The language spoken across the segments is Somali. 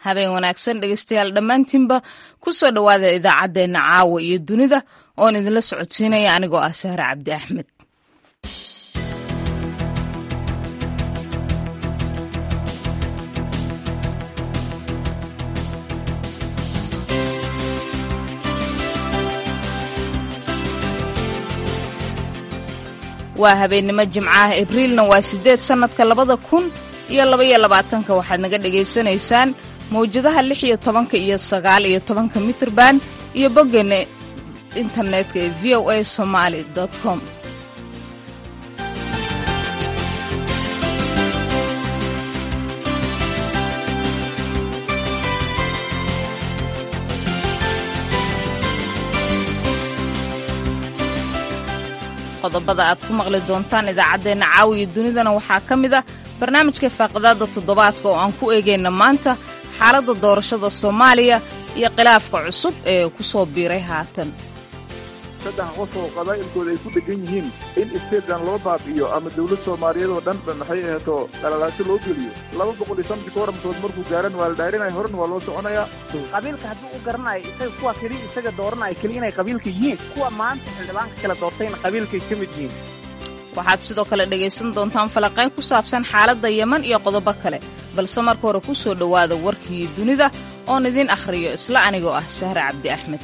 habeen wanaagsan dhegeystayaal dhammaantiinba ku soo dhowaada idaacaddeenna caawa iyo dunida oon idinla socodsiinaya anigoo ah sahre cabdi axmed waa habeennimo jimcaha abriilna waa siddeed sannadka labada kun iyo labaiyo labaatanka waxaad naga dhegaysanaysaan mawjadaha lix iyo tobanka iyo sagaal iyo tobanka mitrban iyo boggeena internetka ee v o a somaali com qodobada aad ku maqli doontaan idaacaddeenna caawiya dunidana waxaa ka mid ah barnaamijka faaqidaadda toddobaadka oo aan ku eegayna maanta xaaladda doorashada soomaaliya iyo khilaafka cusub ee ku soo biiray haatan saddex qof oo qabaa'ilkooda ay ku dhegan yihiin in isteedkan loo baabi'iyo ama dawlad soomaaliyeed oo dhan maxay aheeto dhalalaasho loo geliyo laba boqol iyo shantii kooramkood markuu gaaran waa la dhaarinaya horena waa loo soconayaa qabiilka hadduu u garanayo isaga kuwa keli isaga dooranaya keli inay qabiilka yihiin kuwa maanta xildhibaanka kala doortayna qabiilkay ka mid yihiin waxaad sidoo kale dhegaysan doontaan falaqayn ku saabsan xaaladda yeman iyo qodobo kale balse marka hore ku soo dhowaada warkii dunida oon idiin akhriyo isla anigoo ah sahre cabdi axmed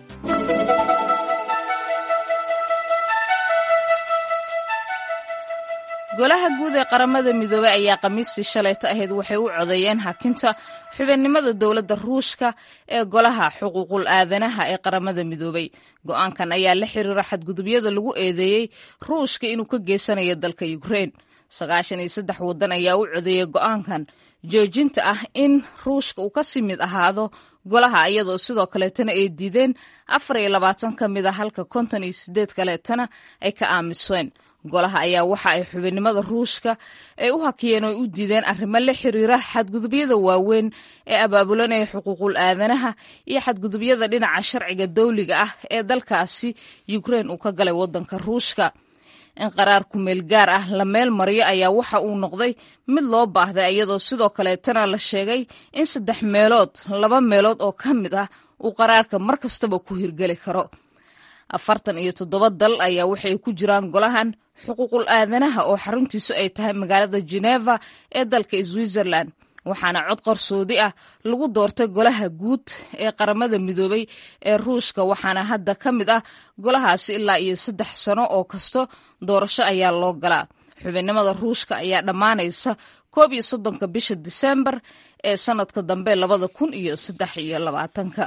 golaha guud ee qaramada midoobey ayaa khamiistii shalayta ahayd waxay u codeeyeen hakinta xubinnimada dowladda ruushka ee golaha xuquuqul aadanaha ee qaramada midoobey go'aankan ayaa la xiriira xadgudubyada lagu eedeeyey ruushka inuu ka geysanayo dalka ukrein sagaashan iyo saddex waddan ayaa u codeeyey go'aankan joojinta ah in ruushka uu kasii mid ahaado golaha iyadoo sidoo kaleetana ay diideen afar iyo labaatan ka mid a halka konton iyo sideed kaleetana ay ka aamiseen golaha ayaa waxa ay xubinnimada ruushka ay u hakiyeen oo u diideen arrimo la xiriira xadgudubyada waaweyn ee abaabulanaya xuquuqul aadanaha iyo xadgudubyada dhinaca sharciga dawliga ah ee dalkaasi ukrein uu ka galay waddanka ruushka in qaraar kumeel gaar ah la meel mariyo ayaa waxa uu noqday mid loo baahday iyadoo sidoo kaleetana la sheegay in saddex meelood laba meelood oo ka mid ah uu qaraarka mar kastaba ku hirgeli karo afartan iyo toddoba dal ayaa waxay ku jiraan golahan xuquuqul aadanaha oo xaruntiisu ay tahay magaalada geneva ee dalka switzerland waxaana cod qarsoodi ah lagu doortay golaha guud ee qaramada midoobey ee ruushka waxaana hadda ka mid ah golahaasi ilaa iyo saddex sano oo kasto doorasho ayaa loo galaa xubinnimada ruushka ayaa dhammaanaysa koob iyo soddonka bisha disembar ee sanadka dambe labada kun iyo saddex iyo labaatanka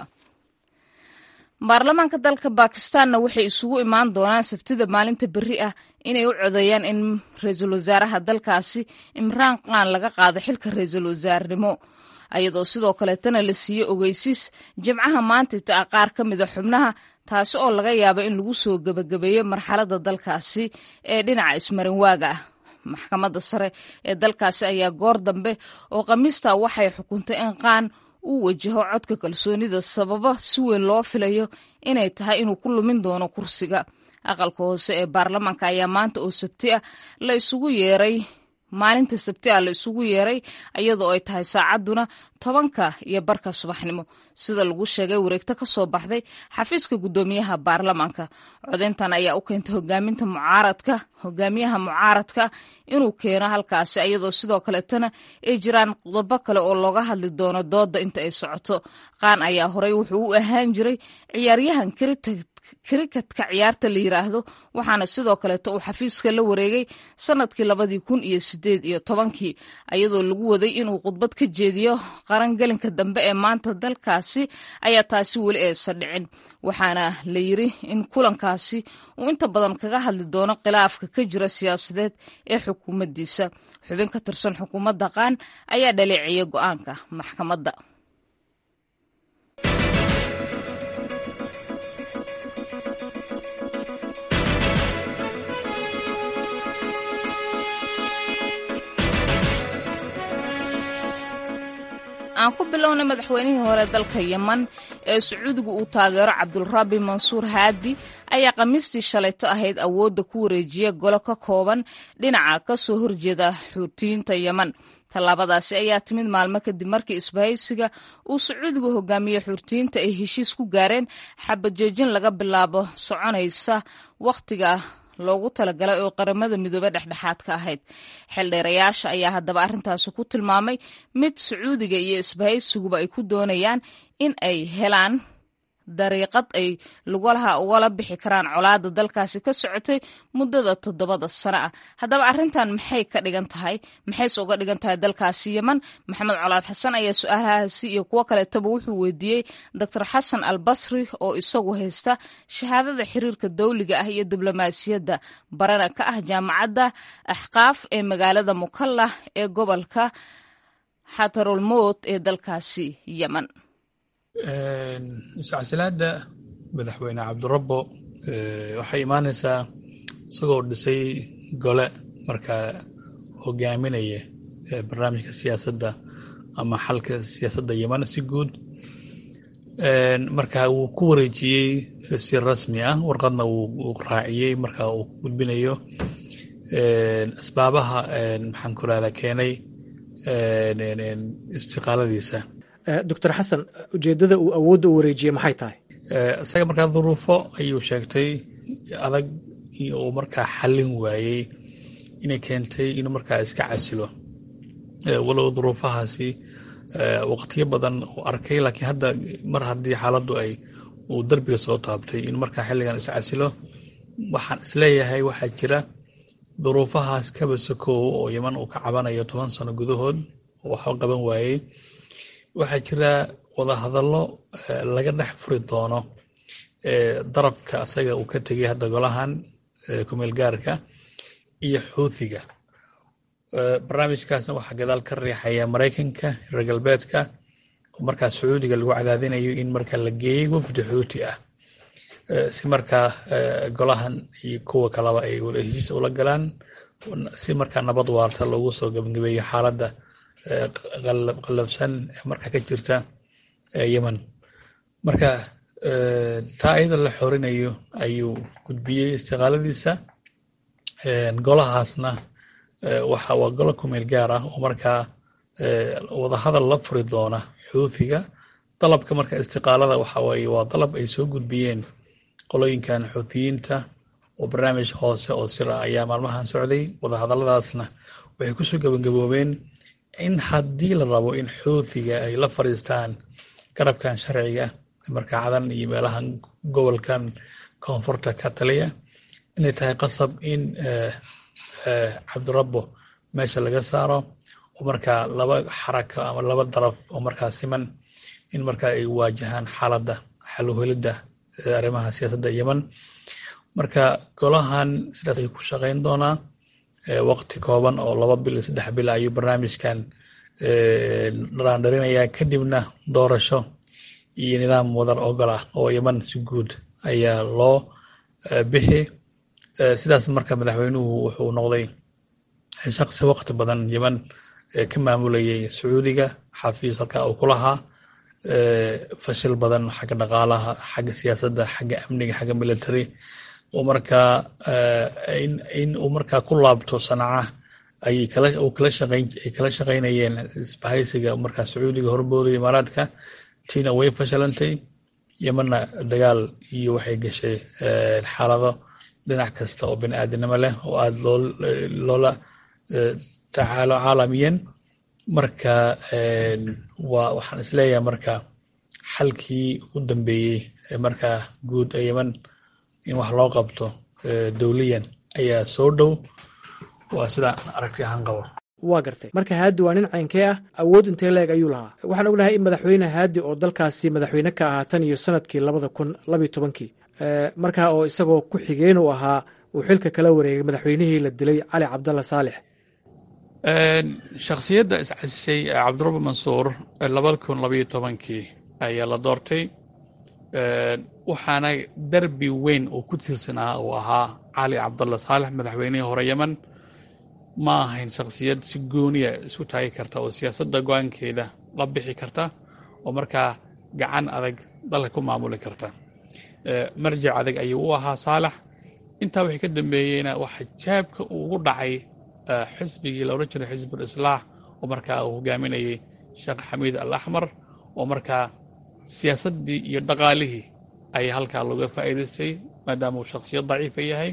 baarlamaanka dalka bakistanna waxay isugu imaan doonaan sabtida maalinta berri ah inay u codeeyaan in ra-iisul wasaaraha dalkaasi imraan khan laga qaado xilka ra-iisul wasaarnimo ayadoo sidoo kaleetana la siiyey ogeysiis jimcaha maantita ah qaar ka mida xubnaha taasi oo laga yaaba in lagu soo gebagabeeyo marxaladda dalkaasi ee dhinaca ismarinwaaga ah maxkamadda sare ee dalkaasi ayaa goor dambe oo khamiista waxay xukuntay in qaan uu wajaho codka kalsoonida sababo si weyn loo filayo inay tahay inuu ku lumin doono kursiga aqalka hoose ee baarlamaanka ayaa maanta oo sabti ah la isugu yeeray maalinta sabti ah la isugu yeeray iyadoo ay tahay saacadduna tobanka iyo barka subaxnimo sida lagu sheegay wareegto ka soo baxday xafiiska guddoomiyaha baarlamaanka codayntan ayaa u keentay hogaaminta mucaaradka hogaamiyaha mucaaradka inuu keeno halkaasi iyadoo sidoo kaleetana ay jiraan qodobo kale oo looga hadli doono dooda inta ay socoto qaan ayaa horey wuxuu u ahaan jiray ciyaaryahan krikatka ciyaarta la yiraahdo waxaana sidoo kaleeto uu xafiiska la wareegay sanadkii labadii kun iyo sideed iyo tobankii iyadoo lagu waday inuu khudbad ka jeediyo qarangelinka dambe ee maanta dalkaasi ayaa taasi weli aysan dhicin waxaana la yiri in kulankaasi uu inta badan kaga hadli doono khilaafka ka jira siyaasadeed ee xukuumaddiisa xubin ka tirsan xukuumadda qaan ayaa dhaleeciyey go-aanka maxkamadda aan ku bilownay madaxweynihii hore dalka yeman ee sacuudigu uu taageero cabdulrabi mansuur haadi ayaa khamiistii shalayto ahayd awoodda ku wareejiya golo ka kooban dhinaca ka soo horjeeda xuutiyiinta yeman tallaabadaasi ayaa timid maalmo kadib markii isbahaysiga uu sacuudigu hogaamiye xuutiyiinta ay heshiis ku gaareen xabajoojin laga bilaabo soconaysa wakhtiga loogu talagalay oo qaramada midoobe dhexdhexaad ka ahayd xeeldheerayaasha ayaa haddaba arrintaasi ku tilmaamay mid sacuudiga iyo isbahaysiguba ay ku doonayaan in ay helaan dariiqad ay lugalaha ugala bixi karaan colaada dalkaasi ka socotay muddada toddobada sano ah haddaba arrintan maxay ka dhigan tahay maxayse uga dhigan tahay dalkaasi yeman maxamed colaad xasan ayaa su-aalahaasi iyo kuwo kaleetaba wuxuu weydiiyey doctor xasan al basri oo isagu haysta shahaadada xiriirka dawliga ah iyo diblomaasiyadda barana ka ah jaamacadda axqaaf ee magaalada mukallah ee gobolka xatarulmowt ee dalkaasi yeman iscasilaada madaxweyne cabdirabbo waxay imaanaysaa isagoo dhisay gole markaa hogaaminaya barnaamijka siyaasadda ama xalka siyaasadda yeman si guud marka wuu ku wareejiyey si rasmi ah warqadna wuu raaciyey marka uu ku gudbinayo asbaabaha maxaan ku rahda keenay istiqaaladiisa doctor xasan ujeeddada uu awoodda u wareejiyey maxay tahay isaga markaa duruufo ayuu sheegtay adag uu markaa xallin waayey inay keentay inuu markaa iska casilo walow duruufahaasi waqtiyo badan uu arkay laakiin hadda mar haddii xaaladdu ay uu darbiga soo taabtay in markaa xilligan is casilo waxaan isleeyahay waxaa jira duruufahaas kaba sokow oo yeman uu ka cabanayo toban sano gudahood oo waxba qaban waayey waxaa jira wadahadallo laga dhex furi doono darafka asaga uu ka tegay hadda golahan kumeel gaarka iyo xuuthiga barnaamijkaasna waxaa gadaal ka riixaya maraykanka reer galbeedka oo markaa sacuudiga lagu cadaadinayo in markaa la geeyey wafdi xuuti ah si markaa golahan iyo kuwa kaleba ay heshiis ula galaan si markaa nabad waarta loogu soo gabagabeeyo xaaladda qallabsan ee markaa ka jirta yeman marka taa iyadoo la xorinayo ayuu gudbiyey istiqaaladiisa golahaasna waxa waa golo kumeel gaar ah oo markaa wadahadal la furi doona xuuthiga dalabka marka istiqaalada waxa waaye waa dalab ay soo gudbiyeen qolooyinkan xuuthiyiinta oo barnaamij hoose oo sir ah ayaa maalmahan socday wadahadalladaasna waxay kusoo gabagaboobeen in haddii la rabo in xuuthiga ay la fadhiistaan garabkan sharciga markaa cadan iyo meelahan gobolkan koonfurta ka taliya inay tahay qasab in cabdirabbo meesha laga saaro oo markaa laba xaraka ama laba daraf oo markaa siman in markaa ay waajahaan xaaladda xaluhelidda arrimaha siyaasadda yeman marka golahan sidaas ay ku shaqayn doonaa waqti kooban oo laba bil saddex bil ayuu barnaamijkan dharaandharinayaa kadibna doorasho iyo nidaam wadar ogol ah oo yeman si guud ayaa loo bixi sidaas marka madaxweynuhu wuxuu noqday shaqsi waqti badan yeman ka maamulayay sacuudiga xafiis halkaa uu ku lahaa fashil badan xagga dhaqaalaha xagga siyaasadda xagga amniga xagga military oo markaa in uu markaa ku laabto sanaca ayay kala uu kala shaqayn ay kala shaqaynayeen isbahaysiga markaa sacuudiga horboodaya imaaraadka tiina way fashilantay yemanna dagaal iyo waxay gashay xaalado dhinac kasta oo bini aadinimo leh oo aada loo loola tacaalo caalamiyan marka waa waxaan isleeyahay marka xalkii ugu dambeeyey markaa guud ee yeman in wax loo qabto dowliyan ayaa soo dhow waa sidaan aragti ahaan qabo waa gartay marka haadi waa nin caynkee ah awood intee leeg ayuu lahaa waxaan ognahay in madaxweyne haadi oo dalkaasi madaxweyne ka ahaa tan iyo sanadkii labada kun labiyo tobankii markaa oo isagoo ku xigeen uu ahaa uu xilka kala wareegay madaxweynihii la dilay cali cabdalla saalex shakhsiyadda iscasishay cabdirabbi mansuur labada kun labayo tobankii ayaa la doortay waxaana derbi weyn oo ku tirsanaa uu ahaa cali cabdalla saalex madaxweynihii hore yeman ma ahayn shakhsiyad si gooniya isu taagi karta oo siyaasadda go-aankeeda la bixi karta oo markaa gacan adag dalka ku maamuli karta marjic adag ayuu u ahaa saalax intaa wixii ka dambeeyeyna waxa jaabka uu ugu dhacay xisbigii loola jiray xisbul islaax oo markaa uu hogaaminayay sheekh xamiid al axmar oo markaa siyaasaddii iyo dhaqaalihii ayaa halkaa looga faa'iidaystay maadaama uu shaksiyad daciifa yahay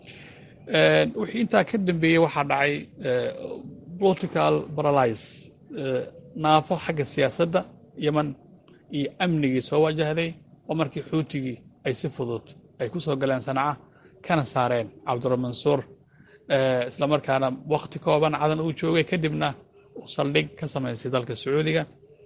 wixii intaa ka dambeeyey waxaa dhacay political paralyze naafo xagga siyaasadda yeman iyo amnigii soo wajahday oo markii xuutigii ay si fudud ay ku soo galeen sanca kana saareen cabduramansuur isla markaana wakti kooban cadan uu joogay kadibna uu saldhig ka samaystay dalka sacuudiga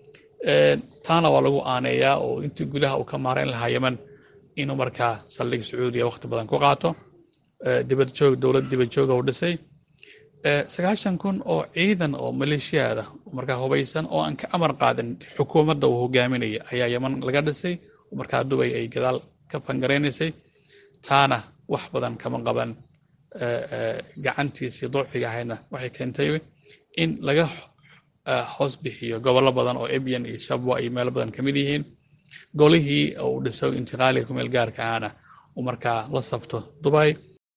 taana waa lagu aaneeyaa oo intii gudaha uu ka maarayn lahaa yeman inuu markaa saldhig sacuudiya wakti badan ku qaato dibad joog dowlad dibad jooga uu dhisay sagaashan kun oo ciidan oo maleeshiyaada markaa hubaysan oo aan ka amar qaadin xukuumadda uu hogaaminaya ayaa yeman laga dhisay markaa dubay ay gadaal ka fangaraynaysay taana wax badan kama qaban gacantiisii ducfiga ahayna waxay keentay in laga hoos bixiyo gobollo badan oo ebyan iyo shabwa iyo meelo badan ka mid yihiin golihii uu dhiso intiqaaliga kumeel gaarka ahna uu markaa la safto dubay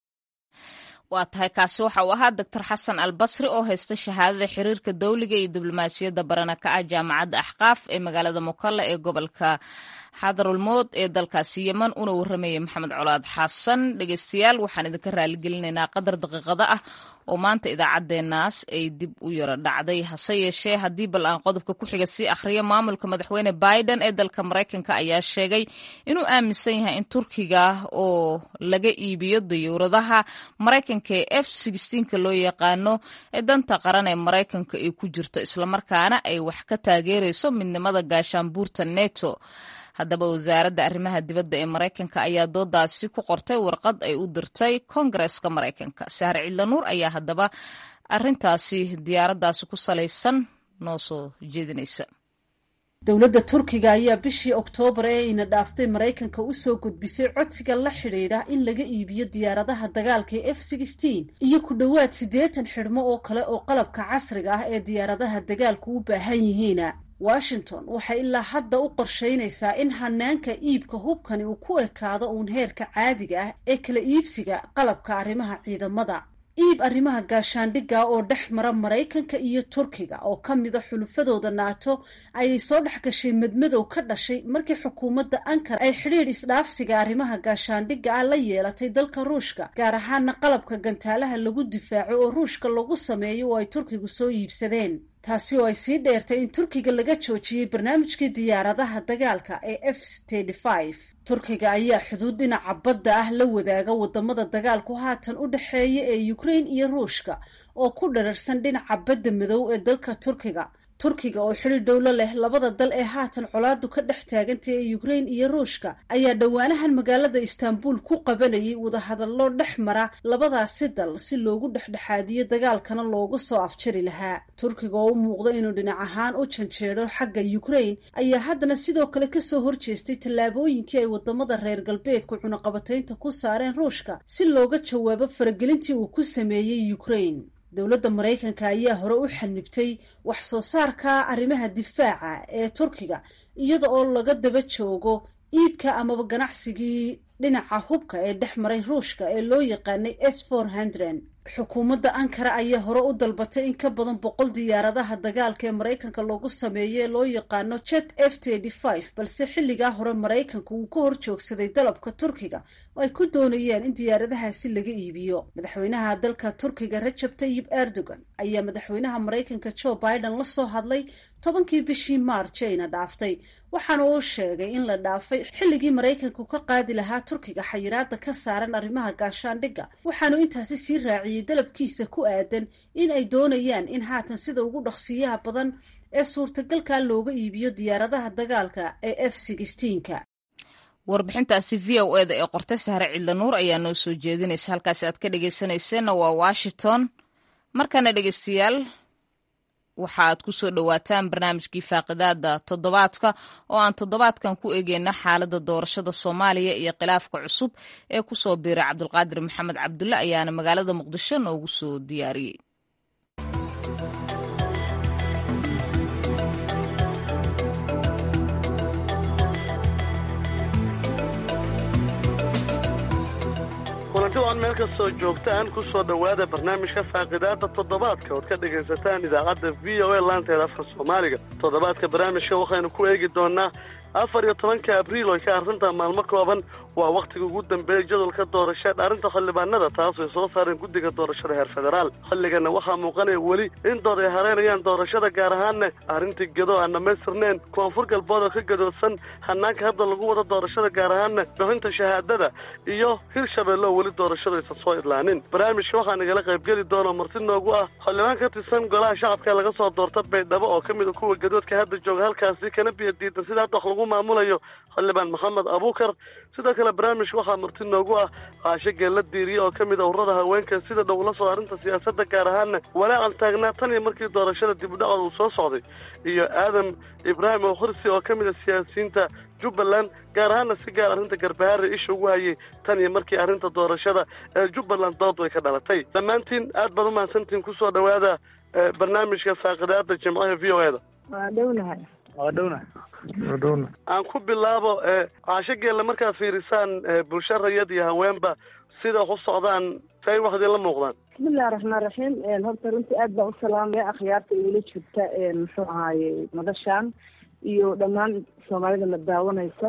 waa tahay kaasi waxa uu ahaa doctor xasan albasri oo haysta shahaadada xiriirka dowliga iyo diblomaasiyadda barana ka ah jaamacadda axqaaf ee magaalada mukalla ee gobolka xadarulmood ee dalkaasi yeman una warramayay maxamed colaad xasan dhegeystayaal waxaan idinka raaligelinaynaa qadar daqiiqada ah oo maanta idaacaddeenaas ay dib u yaro dhacday hase yeeshee haddii bal aan qodobka ku xiga sii akhriyo maamulka madaxweyne biden ee dalka maraykanka ayaa sheegay inuu aaminsan yahay in turkiga oo laga iibiyo dayuuradaha maraykanka ee f ka loo yaqaano ee danta qaran ee maraykanka ay ku jirto islamarkaana ay wax ka taageerayso midnimada gaashaanbuurta neto haddaba wasaaradda arrimaha dibadda ee maraykanka ayaa doodaasi ku qortay warqad ay u dirtay koongareska maraykanka sahre cidlanuur ayaa haddaba arintaasi diyaaraddaasi ku salaysan noo soo jeedinaysa dowladda turkiga ayaa bishii oktoobar ee ina dhaaftay maraykanka u soo gudbisay codsiga la xidhiidha in laga iibiyo diyaaradaha dagaalka ee f iyo ku dhowaad siddeetan xidhmo oo kale oo qalabka casriga ah ee diyaaradaha dagaalku u baahan yihiina washington waxay ilaa hadda u qorshaynaysaa in hanaanka iibka hubkani uu ku ekaado uun heerka caadiga ah ee kala iibsiga qalabka arrimaha ciidamada iib arrimaha gaashaandhigga oo dhex mara maraykanka iyo turkiga oo ka mida xulufadooda naato ayay soo dhex gashay madmadow ka dhashay markii xukuumadda ankara ay xidhiidh isdhaafsiga arrimaha gaashaandhigga ah la yeelatay dalka ruushka gaar ahaana qalabka gantaalaha lagu difaaco oo ruushka lagu sameeyo oo ay turkigu soo iibsadeen taasi oo ay sii dheertay in turkiga laga joojiyey barnaamijkii diyaaradaha dagaalka ee f turkiga ayaa xuduud dhinaca badda ah la wadaaga wadamada dagaalku haatan u dhexeeya ee ukrain iyo ruushka oo ku dhararsan dhinaca badda madow ee dalka turkiga turkiga oo xidhi dhowlo leh labada dal ee haatan colaadu ka dhex taagantay ee ukrain iyo ruushka ayaa dhowaanahan magaalada istaanbul ku qabanayay wadahadallo dhex mara labadaasi dal si loogu dhexdhexaadiyo dagaalkana loogu soo afjari lahaa turkiga oo u muuqdo inuu dhinac ahaan u janjeedho xagga ukrain ayaa haddana sidoo kale kasoo horjeestay tallaabooyinkii ay wadamada reer galbeedku cunaqabataynta ku saareen ruushka si looga jawaabo faragelintii uu ku sameeyey ukrain dowladda maraykanka ayaa hore u xanibtay wax soo saarka arrimaha difaaca ee turkiga iyada oo laga daba joogo iibka amaba ganacsigii dhinaca hubka ee dhex maray ruushka ee loo yaqaanay s xukuumadda ankara ayaa hore u dalbatay in ka badan boqol diyaaradaha dagaalka ee maraykanka loogu sameeyo ee loo yaqaano jet f balse xilligaa hore maraykanka uu ka hor joogsaday dalabka turkiga oo ay ku doonayeen in diyaaradahaasi laga iibiyo madaxweynaha dalka turkiga rajab tayib erdogan ayaa madaxweynaha maraykanka joe biden la soo hadlay tobankii bishii maarj ayna dhaaftay waxaana uu sheegay in la dhaafay xilligii maraykanku ka qaadi lahaa turkiga xayiraada ka saaran arrimaha gaashaandhigga waxaanu intaasi sii raaciyey dalabkiisa ku aadan in ay doonayaan in haatan sida ugu dhaqsiyaha badan ee suurtagalka looga iibiyo diyaaradaha dagaalka ee f ka warbixintaasi v o eda ee qortay sahre cidlanuur ayaa noo soo jeedinaysa halkaasi aad ka dhegeysanayseena waa washington markana dhegeystayaal waxaaad ku soo dhowaataan barnaamijkii faaqidaada toddobaadka oo aan toddobaadkan ku eegeyno xaaladda doorashada soomaaliya iyo khilaafka cusub ee kusoo biiray cabdulqaadir maxamed cabdulle ayaana magaalada muqdisho noogu soo diyaariyey wacan meel kastoo joogtaan ku soo dhowaada barnaamijka faaqidaada toddobaadka ood ka dhegaysataan idaacadda v o a laanteeda afka soomaaliga toddobaadka barnaamijka waxaynu ku eegi doonaa afar iyo tobanka abriil oy ka arrintaa maalmo kooban waa wakhtiga ugu dambeeyay jadwalka doorasheed arrinta xildhibaanada taas ay soo saareen guddiga doorashada heer federaal xilligana waxaa muuqanaya weli in dood ay hareynayaan doorashada gaar ahaanna arrintii gedo aan dhammaystirneen koonfur galbood oo ka gadoodsan hanaanka hadda lagu wado doorashada gaar ahaanna bixinta shahaadada iyo hirshabeelle oo weli doorashada aysan soo idlaanin barnaamijka waxaa nagala qaybgeli doona marti noogu ah xildhibaan ka tirsan golaha shacabka laga soo doorta baydhabo oo ka mid a kuwa gadoodka hadda jooga halkaasi kana biyo diidan sida hadda wax lagu maamulayo xildhibaan maxamed abuukar sidoo kale barnaamijka waxaa marti noogu ah caasho geella diiriye oo ka mid a ururada haweenka sida dhow la soo arrinta siyaasadda gaar ahaanna walaacan taagnaa tan iyo markii doorashada dib u dhacooda uu soo socday iyo aadam ibraahim oo khursi oo ka mid a siyaasiyiinta jubbaland gaar ahaanna si gaar arrinta garbahaare isha ugu hayay tan iyo markii arrinta doorashada ee jubbaland doodu ay ka dhalatay dhammaantiin aad baad u mahadsantihiin kusoo dhowaada barnaamijka faaqidaada jimcaha v o e da waa dhownahay waa dhowna dhowna aan ku bilaabo caasho geelle markaad fiirisaan bulsho rayad iyo haweenba sida wax u socdaan say wax idinla muuqdaan bismillahi raxmaan raxiim horta runtii aad baan u salaamaya akhyaarta igula jirta muxuu ahaaye madashaan iyo dhammaan soomaalida la daawanaysa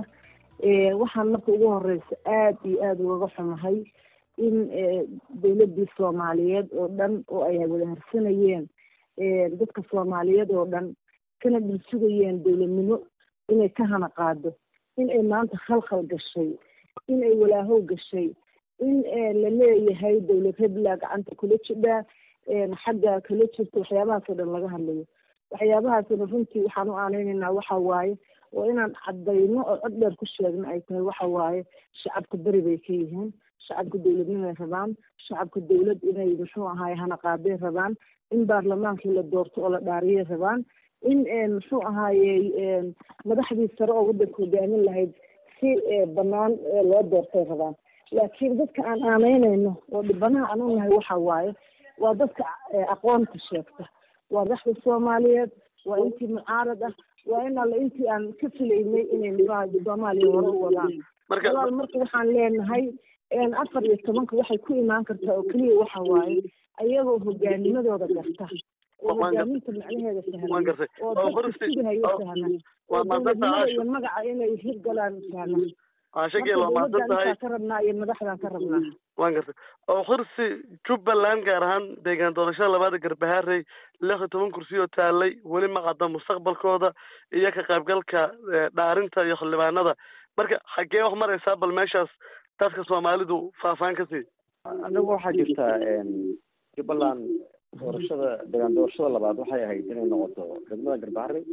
waxaan marka ugu horeysa aad iyo aada ugaga xumahay in dawladii soomaaliyeed oo dhan oo ay wada harsanayeen dadka soomaaliyeed oo dhan kana dhulsugayeen dowladnimo inay ka hana qaado in ay maanta khalkhal gashay in ay walaahow gashay in la leeyahay dowlad hebla gacanta kula jidhaa xagga kala jirta waxyaabahaasoo dhan laga hadlayo waxyaabahaasna runtii waxaan u aaneynaynaa waxa waaye oo inaan caddayno oo cod dheer ku sheegno ay tahay waxa waaye shacabka beri bay ka yihiin shacabka dowladnimay rabaan shacabka dowlad inay muxuu ahaay hana qaaday rabaan in baarlamaankii la doorto oo la dhaariyay rabaan in muxuu ahaayey madaxdii sare oo waddanka hogaamin lahayd si banaan loo doortay rabaan laakiin dadka aan aanaynayno oo dhibanaha aan u nahay waxa waaye waa dadka aqoonta sheegta waa madaxda soomaaliyeed waa intii mucaarad ah waa in alle intii aan ka filaynay inay soomaaliya hore u wadaan walaal marka waxaan leenahay afar iyo tobanka waxay ku imaan kartaa oo keliya waxa waaye ayagoo hogaanimadooda garta oo hogaaminta macnaheeda fahman oo dadka sugahayo fahman oo dowladnimada iyo magaca inay hirgalaan fahman maadsantahay ka rabnaa iyo madaxdaan ka rabnaa waan gartay oo xursi jubbaland gaar ahaan deegaan doorashada labaada garbaharey lix iyo toban kursi oo taalay weli ma cadda mustaqbalkooda iyo ka qaybgalka dhaarinta iyo xildhibaanada marka xaggee wax maraysaa bal meeshaas dadka soomaalidu faahfaahin ka sii anagu waxaa jirta jubbaland doorashada deegaan doorashada labaad waxay ahayd inay noqoto degmada garbaharey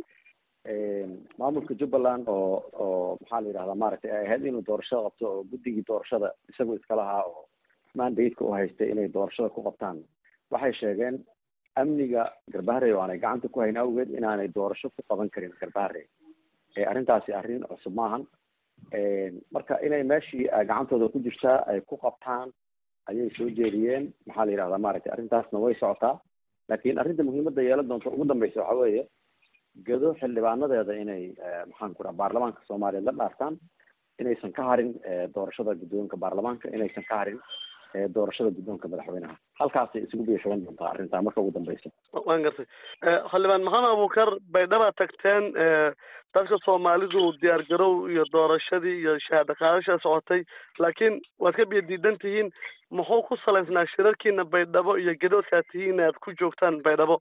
maamulka jubbaland oo oo maxaa la yidhahdaa maaragtay ay ahayd inuu doorashada qabto oo guddigii doorashada isagu iska lahaa oo mandatka u haystay inay doorashada ku qabtaan waxay sheegeen amniga garbaharey oo aanay gacanta ku hayn awgeed inaanay doorasho ku qaban karin garbaharey arrintaasi arrin cusub maahan marka inay meeshii gacantooda ku jirtaa ay ku qabtaan ayay soo jeediyeen maxaa la yidhahdaa maaragtay arrintaasna way socotaa laakiin arrinta muhiimadda yeelan doonta ugu dambeysa waxa weeye gedo xildhibaanadeeda inay maxaan ku dhaha baarlamaanka soomaaliya la dhaartaan inaysan ka harin doorashada guddoonka baarlamaanka inaysan ka harin doorashada guddoonka madaxweynaha halkaasay isugu biishaban doontaa arrintaa marka ugu dambeysa waan gartay xildhibaan maxamed abuukar baydhaba tagteen dadka soomaalidu diyaar garow iyo doorashadii iyo shahaado qaadasha socotay laakiin waad ka biyo diidan tihiin muxuu ku salaysnaa shirarkiina baydhabo iyo gadoodkaad tihiin aad ku joogtaan baydhabo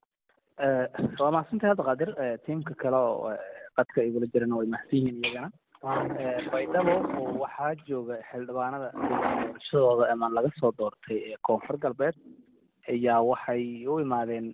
waa mahadsantahay hadda qaadir tiimka kale oo qadka igula jirana way mahadsan yihiin iyagana baydhabo waxaa jooga xildhibaanada doorashadooda ama laga soo doortay koonfur galbeed ayaa waxay u imaadeen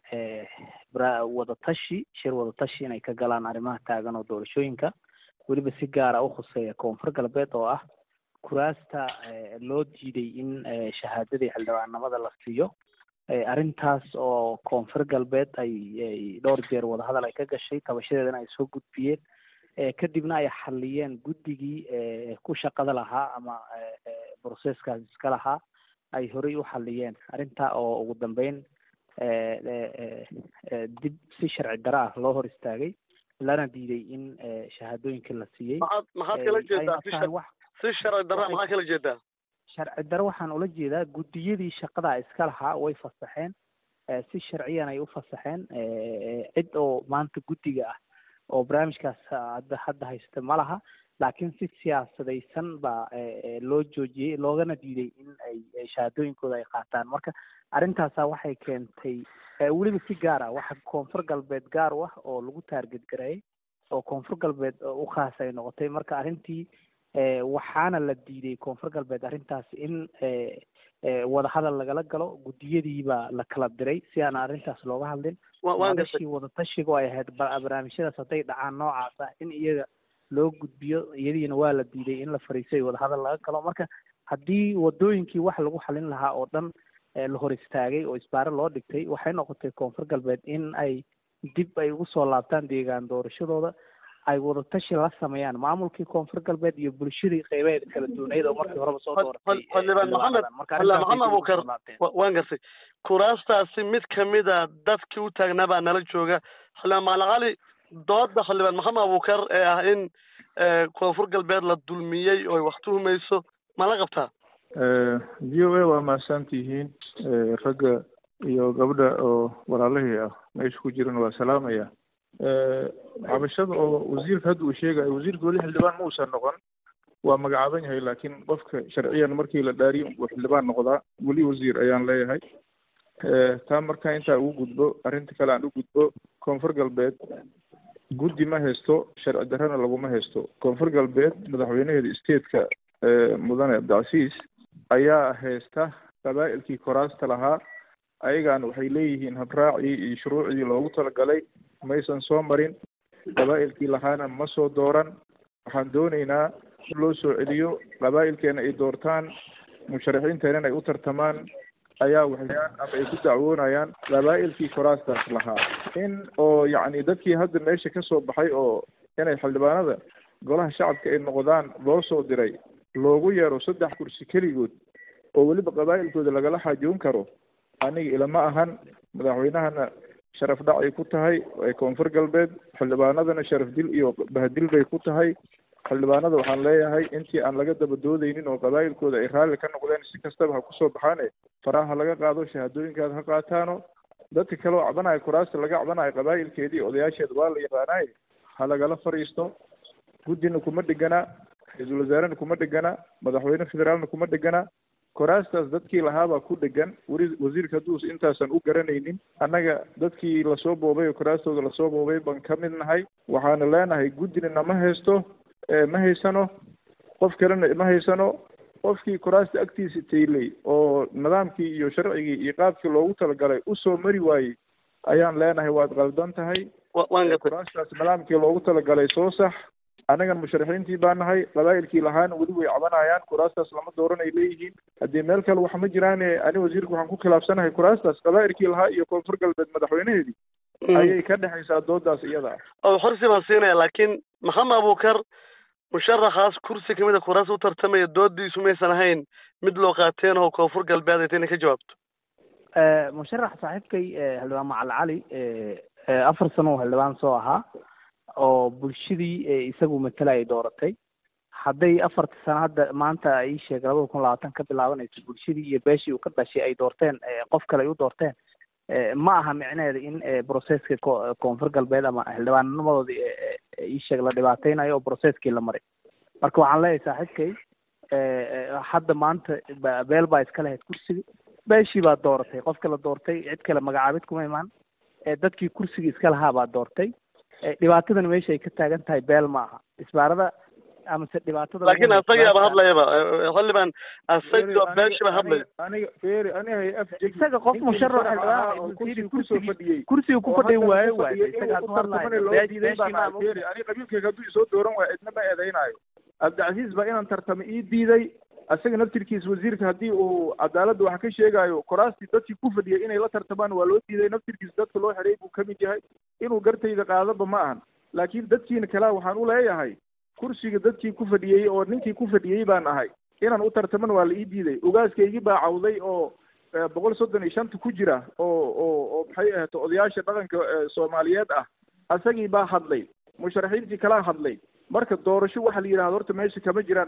wadatashi shir wadatashi inay ka galaan arrimaha taagan oo doorashooyinka weliba si gaara u khuseeya koonfur galbeed oo ah kuraasta loo diiday in shahaadadii xildhibaanimada la siiyo arrintaas oo koonfur galbeed ay dhowr jeer wadahadal ay ka gashay tabashadeedana ay soo gudbiyeen kadibna ay xaliyeen guddigii ku shaqada lahaa ama broseskaas iska lahaa ay horey u xaliyeen arrintaa oo ugu dambeyn dib si sharci daro ah loo hor istaagay lana diiday in shahaadooyinka la siiyey maxaad maxaad kala jeedaa si sharci dara maxaa kala jeedaa sharci daro waxaan ula jeedaa guddiyadii shaqada iska lahaa way fasaxeen si sharciyan ay u fasaxeen cid oo maanta guddiga ah oo barnaamijkaas hadda hadda haysta ma laha laakiin si siyaasadaysan baa loo joojiyey loogana diiday in ay shahaadooyinkooda ay qaataan marka arrintaasa waxay keentay weliba si gaar ah waxa koonfur galbeed gaar u ah oo lagu taarget gareeyay oo koonfur galbeed u khaas ay noqotay marka arrintii waxaana la diiday koonfur galbeed arrintaas in wadahadal lagala galo guddiyadii baa la kala diray si aan arrintaas looga hadlin madashii wadatashiga ay ahayd barnaamijyadaas hadday dhacaan noocaas ah in iyaga loo gudbiyo iyadiina waa la diiday in la fariiso iyo wadahadal laga galo marka haddii wadooyinkii wax lagu xalin lahaa oo dhan la hor istaagay oo isbaare loo dhigtay waxay noqotay koonfur galbeed in ay dib ay ugu soo laabtaan deegaan doorashadooda ay wadatashi la sameeyaan maamulkii koonfur galbeed iyo bulshadii qeybaheeda kala duwaneyd oo markii horeba soo dooratay xildhibaan maxamed xildhibaan maxamed abuukar waan gartay kuraastaasi mid kamida dadkii u taagnaa baa nala jooga xildhibaan macalin cali dooda xildhibaan maxamed abuukar ee ah in koonfur galbeed la dulmiyey oo ay wax tuhumayso ma la qabtaa v o a waa mahadsan tihiin ragga iyo gabdha oo walaalahii ah meesha ku jiran waa salaamaya cabashada oo wasiirka hadda uu sheegayo wasiirka weli xildhibaan ma uusan noqon waa magacaaban yahay laakiin qofka sharciyan markii la dhaariyo uu xildhibaan noqdaa weli wasiir ayaan leeyahay taa markaa intaa ugu gudbo arrinta kale aan u gudbo koonfur galbeed guddi ma haysto sharci darrena laguma haysto koonfur galbeed madaxweynaheeda stateka mudane cabdicasiis ayaa haysta qabaa'ilkii koraasta lahaa ayagaana waxay leeyihiin habraacii iyo shuruucdii loogu talagalay maysan soo marin qabaa'ilkii lahaana ma soo dooran waxaan doonaynaa in loo soo celiyo qabaa'ilkeena ay doortaan musharaxiinteena in ay u tartamaan ayaa waxayaan ama ay ku dacwoonayaan qabaa'ilkii koraastaas lahaa in oo yacni dadkii hadda meesha ka soo baxay oo inay xildhibaanada golaha shacabka ay noqdaan loo soo diray loogu yeero saddex kursi keligood oo weliba qabaa'ilkooda lagala xaajoon karo aniga ilama ahan madaxweynahana sharaf dhac ay ku tahay ee koonfur galbeed xildhibaanadana sharaf dil iyo bahadil bay ku tahay xildhibaanada waxaan leeyahay intii aan laga daba doodaynin oo qabaa'ilkooda ay raalli ka noqdeen si kastaba ha kusoo baxaane faraha laga qaado shahaadooyinkaada ha qaataano dadka kale oo cabanayo kuraasta laga cabanayo qabaa'ilkeedii odayaasheeda waa la yaqaanaye ha lagala fadhiisto guddina kuma dhegana ra-iisul wasaarena kuma dhegana madaxweyne federaalna kuma dhegana koraastaas dadkii lahaabaa ku dhegan weli wasiirka hadduus intaasan u garanaynin annaga dadkii lasoo boobay oo koraastooda lasoo boobay baan ka mid nahay waxaana leenahay guddina nama haysto ma haysano qof kalena ma haysano qofkii koraasta agtiisa taylay oo nidaamkii iyo sharcigii iyo qaabkii loogu talagalay usoo mari waayey ayaan leenahay waad qaldan tahay koraastaas nidaamkii loogu talagalay soo sax annagan musharaxiintii baa nahay qabaa'ilkii lahaana weli way cabanayaan kuraastaas lama dooran ay leeyihiin haddii meel kale wax ma jiraane ani wasiirka waxaan ku khilaafsanahay kuraastaas qabaa'ilkii lahaa iyo koonfur galbeed madaxweynaheedii ayay ka dhexaysaa doodaas iyada ah oo xorsi baan siinaya laakiin maxamed abuukar musharaxaas kursi kamid a kuraas u tartamaya doodiisu maysan ahayn mid loo qaateen oo koonfur galbeed ay tayna ka jawaabto musharax saaxiibkay xildhibaan macal cali afar sano oo xildhibaan soo ahaa oo bulshadii isagu matala ay dooratay hadday afarta sano hadda maanta ii sheeg labada kun labaatan ka bilaabanayso bulshadii iyo beeshii uu ka dhashay ay doorteen qof kale ay u doorteen ma aha micneheeda in broceska koonfur galbeed ama xildhibaannimadoodii ii sheeg la dhibaateynayo oo broceskii la maray marka waxaan leeyahay saaxiibkay hadda maanta beel baa iska lahayd kursiga beeshii baa dooratay qofka la doortay cid kale magacaabid kuma imaan dadkii kursiga iska lahaa baa doortay dhibaatadan meesha ay ka taagan tahay beel ma aha isbaarada amase dhibaatada laakiin asagaaba hadlayaba xildhibaan asagoo beeshiba hadlaya aniga feri aniga isaga qof musharax kursiga ku fadhiy waaye waaye isaga haduu hadlayo ani qabiilkayga hadduu isoo dooran waayo cidna ma eedeynaayo cabdicasiis baa inaan tartamo ii diiday asaga naftirkiis wasiirka haddii uu cadaaladda wax ka sheegaayo koraastii dadkii ku fadhiyay inay la tartamaan waa loo diiday naftirkiis dadka loo xidhay buu kamid yahay inuu gartayda qaadaba ma ahan laakiin dadkiina kalea waxaan u leeyahay kursiga dadkii ku fadhiyey oo ninkii ku fadhiyey baan ahay inaan u tartaman waa la ii diiday ogaaskaygii baa cawday oo boqol soddon iyo shanta ku jira oo oo oo maxay ahato odayaasha dhaqanka soomaaliyeed ah asagii baa hadlay musharaxiintii kalaa hadlay marka doorasho waxa la yidhahdo horta meesha kama jiraan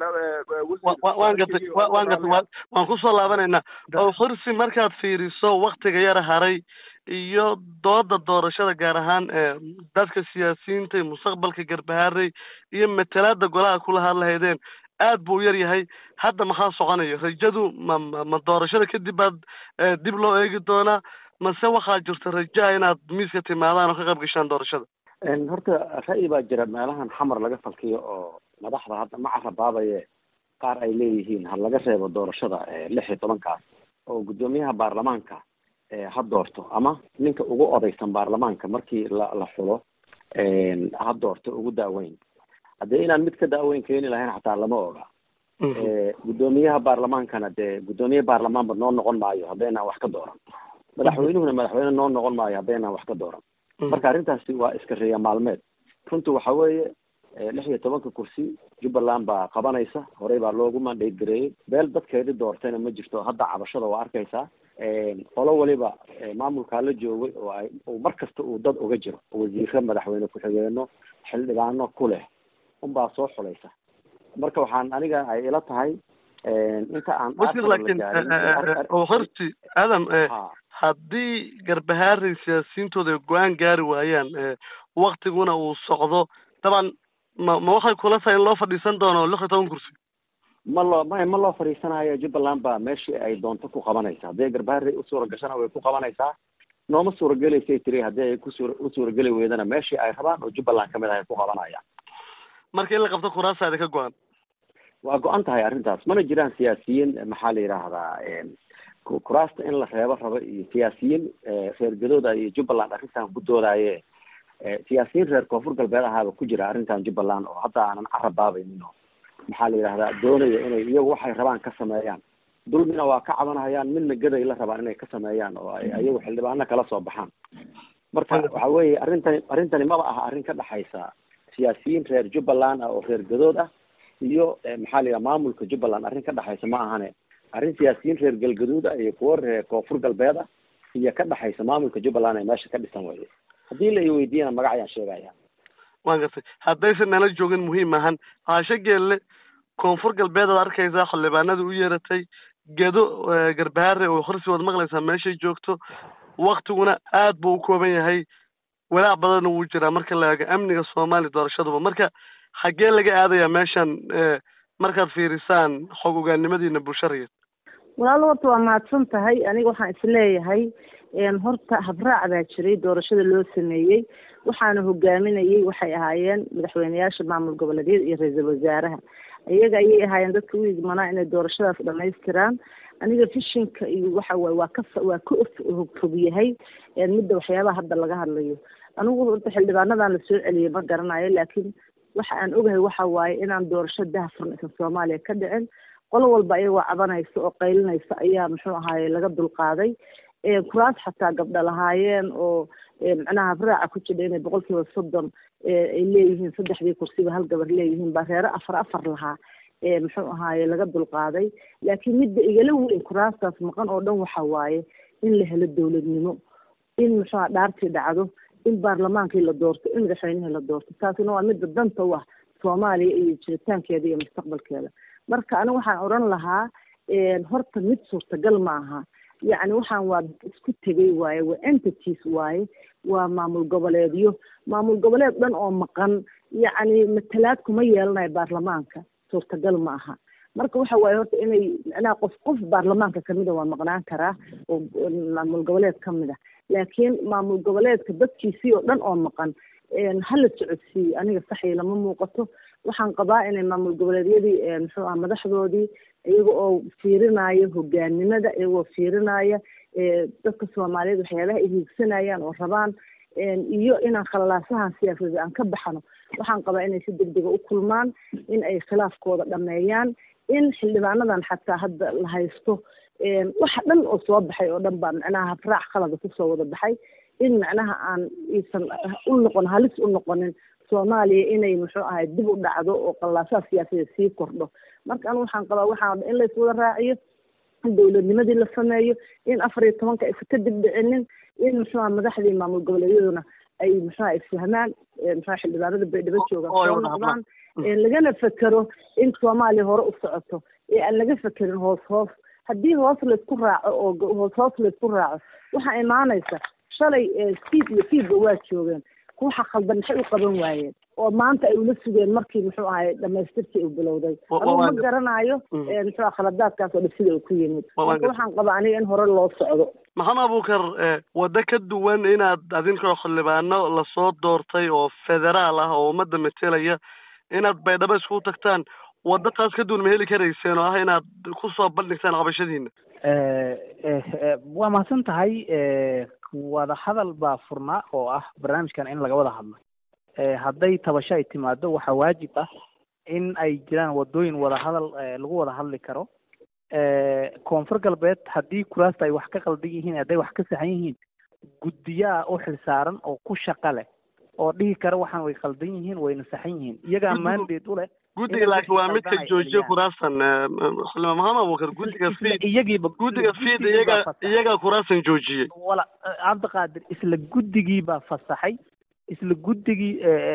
waan gartay waan gartay waan kusoo laabanaynaa oo xursi markaad fiiriso waktiga yara haray iyo dooda doorashada gaar ahaan dadka siyaasiyiinta mustaqbalka garbaharey iyo matalaada golaha kula hadlahaydeen aad buu u yar yahay hadda maxaa soconayo rajadu ma ma doorashada kadib baad dib loo eegi doonaa mase waxaa jirta rajaha inaad miiska timaadaan oo ka qayb gashaan doorashada horta ra'yi baa jira meelahan xamar laga falkiyo oo madaxda hadda ma carabaabaye qaar ay leeyihiin ha laga reebo doorashada lix iyo tobankaas oo guddoomiyaha baarlamaanka ha doorto ama ninka ugu odaysan baarlamaanka markii la la xulo ha doorto ugu daaweyn haddee inaan mid ka daaweyn keeni lahayn xataa lama oga guddoomiyaha baarlamaankana dee guddoomiye baarlamaanba noo noqon maayo haddaynaan wax ka dooran madaxweynuhuna madaxweyne noo noqon maayo haddaynaan wax ka dooran marka arrintaasi waa iska reeya maalmeed runtu waxa weeye lix iyo tobanka kursi jubbaland baa qabanaysa horey baa loogu mandate gareeyey beel dadkeedi doortayna ma jirto hadda cabashada waa arkaysaa qolo waliba maamulkaa la joogay oo ay mar kasta uu dad uga jiro wasiiro madaxweyne ku-xigeeno xildhibaano ku leh unbaa soo xulaysa marka waxaan aniga ay ila tahay inta aan wasiir laakiin horti adam haddii garbahaarey siyaasiyiintooda ay go-aan gaari waayaan waktiguna uu socdo daban ma ma waxay kula tahay in loo fadhiisan doono lix iyo toban kursi ma loo ma ma loo fadhiisanayo jubbaland baa meeshii ay doonto ku qabanaysa haddii garbaharey u suura gashana way ku qabanaysaa nooma suuragelaysay tiri haddii ay kusuura u suurageli weydana meeshii ay rabaan oo jubbaland kamid ah ay ku qabanayaan marka in la qabto kuraasaada ka go-an waa go-an tahay arrintaas mana jiraan siyaasiyiin maxaa la yidhaahdaa kuraasta in la reebo rabo iyo siyaasiyiin reer gadooda iyo jubbaland arrintan ku doodaaye siyaasiyiin reer koonfur galbeed ahaaba ku jira arrintan jubbaland oo hadda aanan carabaabaynin oo maxaa la yidhahdaa doonaya inay iyagu waxay rabaan ka sameeyaan dulmina waa ka cabanahayaan midna gaday la rabaan inay ka sameeyaan oo ay iyagu xildhibaano kala soo baxaan marka waxa weeye arrintani arrintani maba aha arrin ka dhexaysa siyaasiyiin reer jubbaland ah oo reer gadood ah iyo maxaa la yidhaha maamulka jubbaland arrin ka dhexaysa ma ahane arrin siyaasiyiin reer galgaduud ah iyo kuwo reer koonfur galbeed ah iyo ka dhexaysa maamulka jubbaland ee meesha ka dhisan weye haddii la iweydiiyana magac ayaan sheegaya waan gartay haddaysan nala joogin muhiim ahan haashe geelle koonfur galbeed aad arkaysaa xildhibaanada u yeeratay gedo garbahaare oo horsi waad maqlaysaa meeshay joogto waktiguna aad buu u kooban yahay walaac badanna wuu jiraa marka la eego amniga soomaaliya doorashaduba marka xaggee laga aadayaa meeshan markaad fiirisaan xog ogaannimadiina bulshariyad walaalo horta waa mahadsan tahay aniga waxaan isleeyahay horta habraac baa jiray doorashada loo sameeyey waxaana hogaaminayay waxay ahaayeen madaxweyneyaasha maamul goboleedyada iyo ra-iisul wasaaraha iyaga ayay ahaayeen dadka u igmanaa inay doorashadaas dhamaystiraan aniga fishinka iyo waxa waye waa ka waa ka fog yahay midda waxyaabaha hadda laga hadlayo anigu horta xildhibaanadan lasoo celiyay ma garanayo laakiin waxa aan ogahay waxa waaye inaan doorasho dahafurn isan soomaaliya ka dhicin qolo walba iyagoo cabanaysa oo qaylinaysa ayaa muxuu ahaaye laga dulqaaday kuraas xataa gabdha lahaayeen oo macnaha habraaca ku jira inay boqol kiiba soddon ay leeyihiin saddexdii kursiba hal gabar leeyihiin baa reere afar afar lahaa muxuu ahaaye laga dulqaaday laakiin midda igala weyn kuraastaas maqan oo dhan waxa waaye in la helo dowladnimo in muxuu aha dhaartii dhacdo in baarlamaankii la doorto in madaxweynihii la doorto taasina waa midda danta u ah soomaaliya iyo jiritaankeeda iyo mustaqbalkeeda marka aniga waxaan odhan lahaa horta mid suurtagal ma aha yacni waxaan waa isku tegay waaye waa entities waaye waa maamul goboleedyo maamul goboleed dhan oo maqan yacni matalaad kuma yeelanayo baarlamaanka suurtagal ma aha marka waxa waaye horta inay macnaha qof qof baarlamaanka kamida waa maqnaan karaa oo maamul goboleed kamid a laakiin maamul goboleedka dadkiisii oo dhan oo maqan hala socodsiiyo aniga saxii lama muuqato waxaan qabaa inay maamul goboleedyadii muxuu aha madaxdoodii iyaga oo fiirinaya hogaanimada iyagoo fiirinaya dadka soomaaliyeed waxyaabaha ay hiigsanayaan oo rabaan iyo inaan khalalaasahan siyaasadeed aan ka baxano waxaan qabaa inay si degdega u kulmaan in ay khilaafkooda dhameeyaan in xildhibaanadan xataa hadda la haysto waxa dhan oo soo baxay oo dhan baa macnaha habraac qalada kusoo wada baxay in macnaha aan iisan u noqon halis u noqonin soomaaliya inay muxuu ahay dib u dhacdo oo qallaasaha siyaasadeed sii kordho marka anu waxaan qabaa waxaa in layswada raaciyo in dowladnimadii la sameeyo in afar iyo tobanka aysan ka dib dhicinin in muxuu aha madaxdii maamul goboleedyaduna ay muxuha isfahmaan muxua xildhibaanada baydhabo jooga soo noqdaan lagana fekero in soomaaliya hore u socoto ee aan laga fekerin hoos hoos haddii hoos laysku raaco oo hoos hoos laysku raaco waxaa imaanaysa shalay siid iyo fiidba waa joogeen ruuxa khaldan maxay u qaban waayeen oo maanta ay ula sugeen markii muxuu ahay dhamaystirkii uu bilowday anugu ma garanayo muxuu khaladaadkaas oo dhib sida uu ku yimid marka waxaan qabaa aniga in hore loo socdo maxamed abuukar waddo ka duwan inaad adinkoo xildhibaano lasoo doortay oo federaal ah oo ummadda metelaya inaad baydhabo iskugu tagtaan waddo taas ka duwan ma heli karayseen oo ah inaad kusoo bandhigtaan qabashadiina waa mahadsan tahay wada hadal baa furnaa oo ah barnaamijkan in laga wada hadlo hadday tabasho ay timaado waxaa waajib ah in ay jiraan wadooyin wada hadal lagu wada hadli karo koonfur galbeed haddii kuraasta ay wax ka qaldan yihiin hadday wax ka saxan yihiin guddiyaa u xilsaaran oo ku shaqa leh oo dhihi kara waxaan way qaldan yihiin wayna saxan yihiin iyagaa mandate u leh guddiga laakiin waa midka joojiye kuraastan xildhibaan maxamed abuukar guddiga fiid iyagiiba guddiga fiid iyaga iyagaa kuraastan joojiyey wala cabdiqaadir isla guddigii baa fasaxay isla guddigii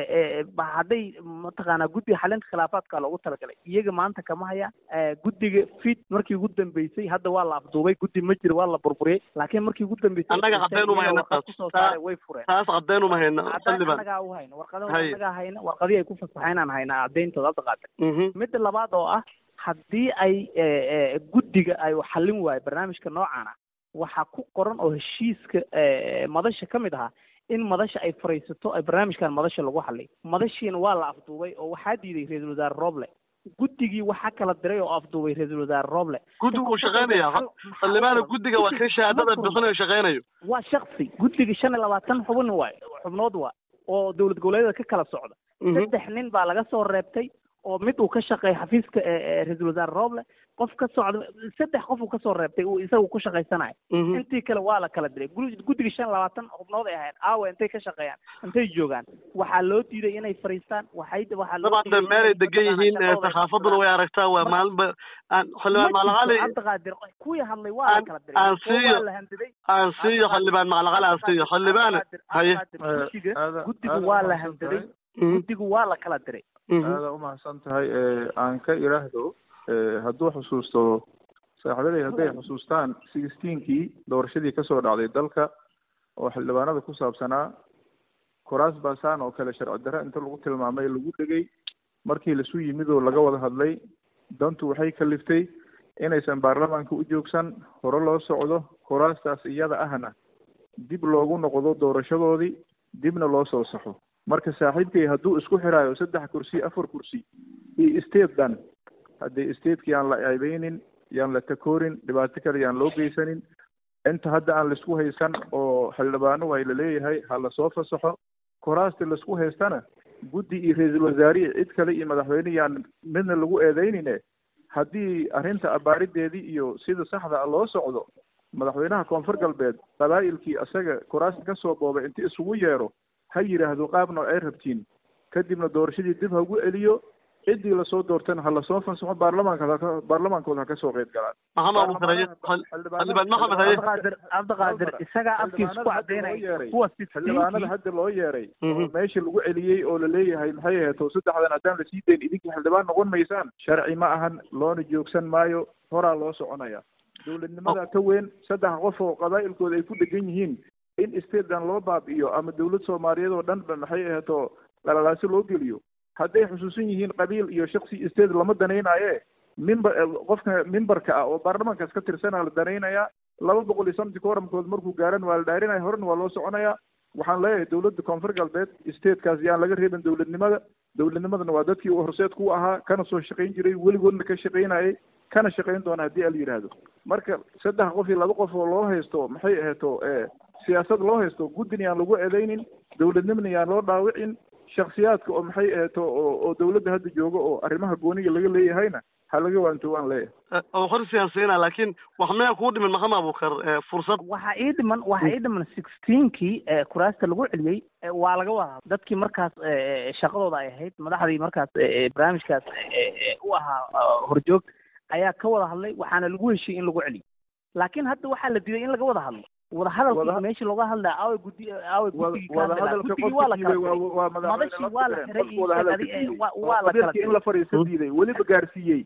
hadday mataqaanaa guddiga xalinta khilaafaadka loogu talagalay iyaga maanta kama hayaan guddiga fit markii ugu dambeysay hadda waa la afduubay guddi ma jiro waa la burburiyey laakiin markii ugu dambeysay annaga caddeyn uma hayna taas kusoo saaray way fureen taas caddeyn uma hayna xildhibaan annagaa u hayna warqadaha annagaa hayna warqadii ay ku fasaxeen aan haynaa caddeyntooda hadda qaata midda labaad oo ah haddii ay guddiga ay xallin waayo barnaamijka noocan ah waxaa ku qoran oo heshiiska madasha ka mid ahaa in madasha ay fariisato ay barnaamijkan madasha lagu hadlay madashiina waa la afduubay oo waxaa diiday ra-iisul wasaare roble guddigii waxaa kala diray oo afduubay ra-iisul wasaare roble guddigu uu shaqaynaya xildhibaana guddiga waa kan shahaadada bixinayo shaqaynayo waa shaksi guddiga shan iyo labaatan xubin waay xubnood waa oo dowlad goboleedyada ka kala socda saddex nin baa laga soo reebtay oo mid uu ka shaqeeya xafiiska ra-iisul wasaare roble qof ka socda saddex qof uu kasoo reebtay uu isagu ku shaqaysanayo intii kale waa la kala diray guddiga shan labaatan xubnood ay ahayd aawa intay ka shaqeeyaan intay joogaan waxaa loo diiday inay fariistaan waxay waxaa dabcan meelay degan yihiin saxaafaduna way aragtaa waa maalinba aan xildhibaan macalaqali cabdiqaadir kuwii hadlay waa la kala diray aan siiyo waa la handiday aan siiyo xildhibaan macalaqali aan siiyo xildhibaan haye guddiga guddigu waa la handiday guddigu waa la kala diray aada umahadsan tahay aan ka iraahdo hadduu xusuusto saaxiibaday hadday xusuustaan sixteenkii doorashadii kasoo dhacday dalka oo xildhibaanada ku saabsanaa kuraas baasaan oo kale sharci darre inta lagu tilmaamay lagu dhegay markii lasu yimid oo laga wada hadlay dantu waxay kaliftay inaysan baarlamaanka u joogsan hore loo socdo kuraastaas iyada ahna dib loogu noqdo doorashadoodii dibna loo soo saxo marka saaxiibkay hadduu isku xiraayo saddex kursi afar kursi iyo state dhan haddii stateki yaan la ceebeynin yaan la takoorin dhibaato kale yaan loo geysanin inta hadda aan laisku haysan oo xildhibaano way la leeyahay ha lasoo fasaxo kuraasta laisku haystana guddi iyo ra-iisul wasaarihi cid kale iyo madaxweyne yaan midna lagu eedeynine haddii arrinta abaarideedii iyo sida saxda a loo socdo madaxweynaha koonfur galbeed qabaa'ilkii isaga kuraasta kasoo boobay inti isugu yeero ha yidhaahdo qaabna ay rabtiin kadibna doorashadii dib ha ugu celiyo ciddii lasoo doortana ha lasoo fasaxo baarlamaanka baarlamaankooda ha kasoo qeyb galaan maxamed abuukar haye xildhibaan maxamed haye cabdiqaadir cabdiqaadir isagaa afkiisa ku cadeynaya kuwa xildhibaanada hadda loo yeeray oo meesha lagu celiyey oo laleeyahay maxay ahayd oo saddexdan haddaan lasii dayn idinkii xildhibaan noqon maysaan sharci ma ahan loona joogsan maayo horaa loo soconaya dowladnimada ka weyn saddex qof oo qabaa'ilkooda ay ku dhegan yihiin in statedan loo baabi'iyo ama dowlad soomaaliyeed oo dhan ba maxay ahayd oo lalalaasi loo geliyo hadday xusuusan yihiin qabiil iyo shaksi state lama danaynaaye mimber qofka mimbarka ah oo baarlamaankaas ka tirsanaa la danaynayaa laba boqol iyo somti kooramkood markuu gaaran waa la dhaarinaya horena waa loo soconayaa waxaan leeyahay dowladda koonfur galbeed statekaas yaan laga reebin dowladnimada dowladnimadana waa dadkii uu horseedku u ahaa kana soo shaqayn jiray weligoodna ka shaqaynayay kana shaqayn doona haddii ala yidhaahdo marka saddex qof iyo laba qof oo loo haysto maxay aheeto siyaasad loo haysto guddina yaan lagu eedeynin dowladnimana yaan loo dhaawicin shaksiyaadka oo maxay aheeto oo oo dowladda hadda jooga oo arrimaha gooniga laga leeyahayna ha laga waanto waan leeyahay oo hor siyaasiyina laakiin wax miyaa kuu dhimin maxamed abuukar fursad waxaa ii dhiman waxaa ii dhiman sixteenkii kuraasta lagu celiyey waa laga wada dadkii markaas shaqadooda ay ahayd madaxdii markaas barnaamijkaas u ahaa horjoog ayaa ka wada hadlay waxaana lagu heshiiyey in lagu celiyo laakiin hadda waxaa la diiday in laga wada hadlo wadahadalkii meeshii looga hadlaya aawe gudi aawe guddigii ka hadlaya wadahadalka guddigii waa la qofka diiday kala waa waa madashii waa la xiray iyo wadahadalka sheeg adiga, diiday waa- waa la kala qabiilkii in la fariisto diiday weliba gaarsiiyey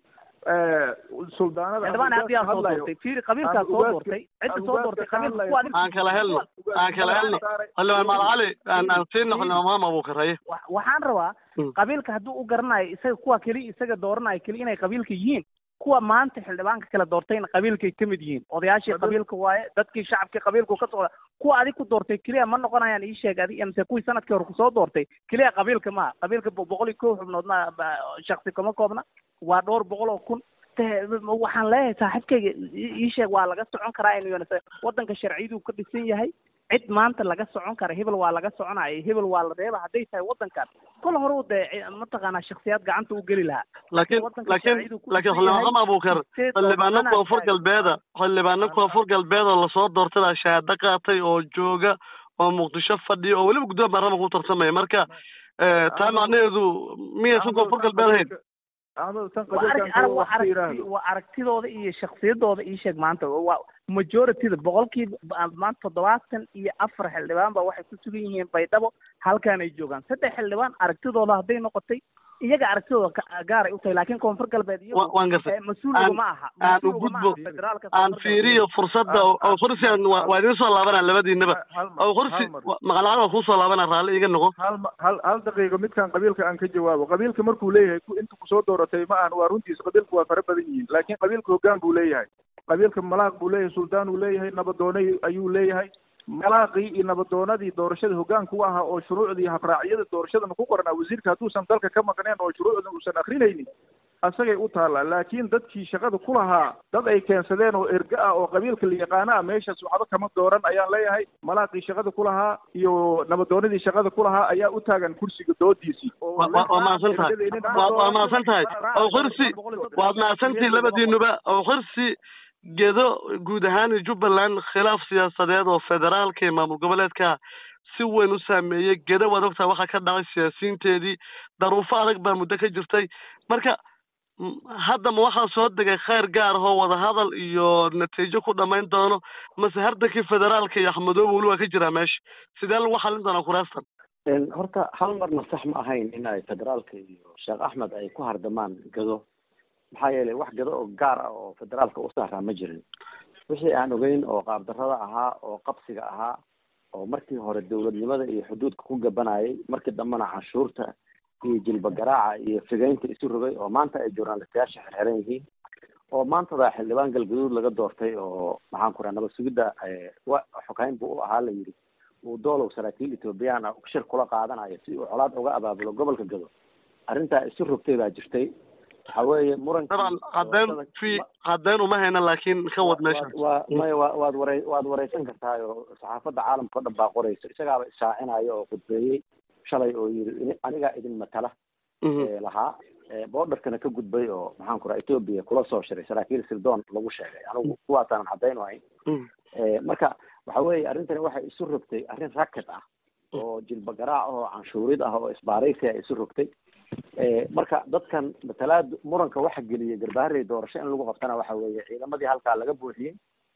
suldaanada xildhibaan ama hadii aan soo hadlayo. doortay fiiri qabiilkaa Aan soo ugaadka- doortay cidda aan soo ugaadka doortay ka qabiilka hadlayo. kuwa adiga aan kala helno aan kala helno xildhibaan malcali aan aan siino xildhibaan maama abuukaraye wa- waxaan rabaa Mm. qabiilka hadduu u garanayo isaga kuwa keliya isaga dooranayo keliya inay qabiilka yihiin kuwa maanta xildhibaanka kala doortayna qabiilkay ka mid yihiin odayaashii Qabiil- qabiilka waaye dadkii shacabkii qabiilku ka socda kuwa adig ku doortay keliya ma noqonayaan ii sheeg adig mise kuwii sanadkii hore kusoo doortay keliya qabiilka maaha qabiilka bo- boqol iyo kow xubnood ma ba- shaksi kama koobna waa dhowr boqol oo kun te- waxaan leeyahay saaxiibkayga ii ii sheeg waa laga socon karaa in UNICEF waddanka sharciyadu ka dhisan yahay cid maanta laga socon kara hebel waa laga soconaya hebel waa la reeba hadday tahay waddankan kol hore u dee mataqaanaa shaksiyaad gacanta u geli lahaa laakiin waddanka laakiin sharciyadu ku laakiin dhisan yahay. xildhibaan maama abuukar State xildhibaano of koonfur Ghana- galbeeda xildhibaano koonfur galbeed oo lasoo doortada shahaado qaatay oo jooga oo muqdisho fadhiya oo weliba guddoon baarlamaanka u tartamaya marka eh, taa macnaheedu miyaysan koonfur galbeed ahayn Ahmed tan waa arag- qabiilkan arag- kale waa wax ka aragti- yiraahdo waa aragtidooda iyo shaksiyadooda ii sheeg maanta waa majorityda boqolkiiba ba- maanta toddobaatan iyo afar xildhibaan ba waxay ku sugan yihiin baydhabo halkaan ay joogaan saddex xildhibaan aragtidooda hadday noqotay iyaga aragtidooda ka- gaaray u tahay laakiin koonfur galbeed iyagu Wa- waan gartay eh, mas-uuliga Aan- ma aha aan u mas-uuliga ma gudbo. aha federaalka aan koonfur fiiriyo fursadda oo oo kursi aan waa waa idiin soo laabanaa labadiinaba hal mar- oo kursi hal mar. maqalacada waa kuu soo laabanaa raalli iga noqo hal ma- hal hal daqiiqo midkan qabiilka aan ka jawaabo qabiilka markuu leeyahay ku- inta kusoo dooratay ma ahan waa runtiis qabiilku waa fara badan yihiin laakiin qabiilka hoggaan buu leeyahay qabiilka malaaq buu leeyahay suldaan uu leeyahay nabadoonay ayuu leeyahay malaaqii iyo nabadoonadii doorashada hoggaanka u ahaa oo shuruucdii habraacyada doorashadana ku qoranaa wasiirka hadduusan dalka ka maqneen oo shuruucda uusan akrinaynin asagay u taallaa laakiin dadkii shaqada ku lahaa dad ay keensadeen oo erga ah oo qabiilka la yaqaana ah meeshaas waxba kama dooran ayaan leeyahay malaaqii shaqada ku lahaa iyo nabadoonadii shaqada ku lahaa ayaa u taagan kursiga doodiisii oo Wa- wa- waa mahadsan tahay waa waa mahadsan tahay oo kursi waad mahadsantihin labadiinuba oo kursi gedo guud ahaan jubbaland khilaaf siyaasadeed oo federaalka iyo maamul goboleedka si weyn u saameeyey gedo waad ogtahay waxaa ka dhacay siyaasiyiinteedii daruufo adag baa muddo ka jirtay marka m- hadda ma waxaa soo degay khayr gaar ahoo wadahadal iyo natiijo ku dhamayn doono mase hardankii federaalka iyo axmedoobe weli waa ka jiraa meesha sidee lagu xalin doonaa kuraastan Een, horta hal marna sax ma ahayn in ay federaalka iyo sheekh axmed ay ku hardamaan gado maxaa yeelay wax gado oo gaar ah oo federaalka u saaraa ma jirin wixii aan ogeyn oo qaabdarrada ahaa oo qabsiga ahaa oo markii hore dowladnimada iyo xuduudka ku gabanayay markii dambena canshuurta iyo jilba garaaca iyo figeynta isu rogay oo maanta ay journalistayaasha xirxiran yihiin oo maantada xildhibaan galgaduud laga doortay oo maxaan ku raha nabad sugidda eh, wa xogeyn buu u ahaa la yidhi uu doolow saraakiil ethoobiyan ah shir kula qaadanayo si uu colaad uga abaabulo gobolka gado arrintaa isu rogtay baa jirtay waxa weeye muranki dabcan caddeyn fi caddeyn uma hayna laakiin ka wad meesha waa maya waa waad warey waad wareysan kartaa oo saxaafadda caalamka o dhan baa qorayso isagaaba ishaacinayo oo khudbeeyey shalay oo yidhi "Ini- anigaa idin matala ee lahaa ee boodarkana ka gudbay oo maxaan ku raha etoobiya kula soo shiray saraakiil sirdoon lagu sheegay anigu kuwaasaanan caddayn u hayn Ee, marka waxa weeye arrintani waxay isu rogtay arrin racket ah oo jilba garaac oo canshuurid ah oo isbaaraysi ay isu rogtay Ee, marka dadkan matalaad muranka waxa geliyay garbaharey doorasho in lagu qabtana waxa weeye ciidamadii halkaa laga buuxiyey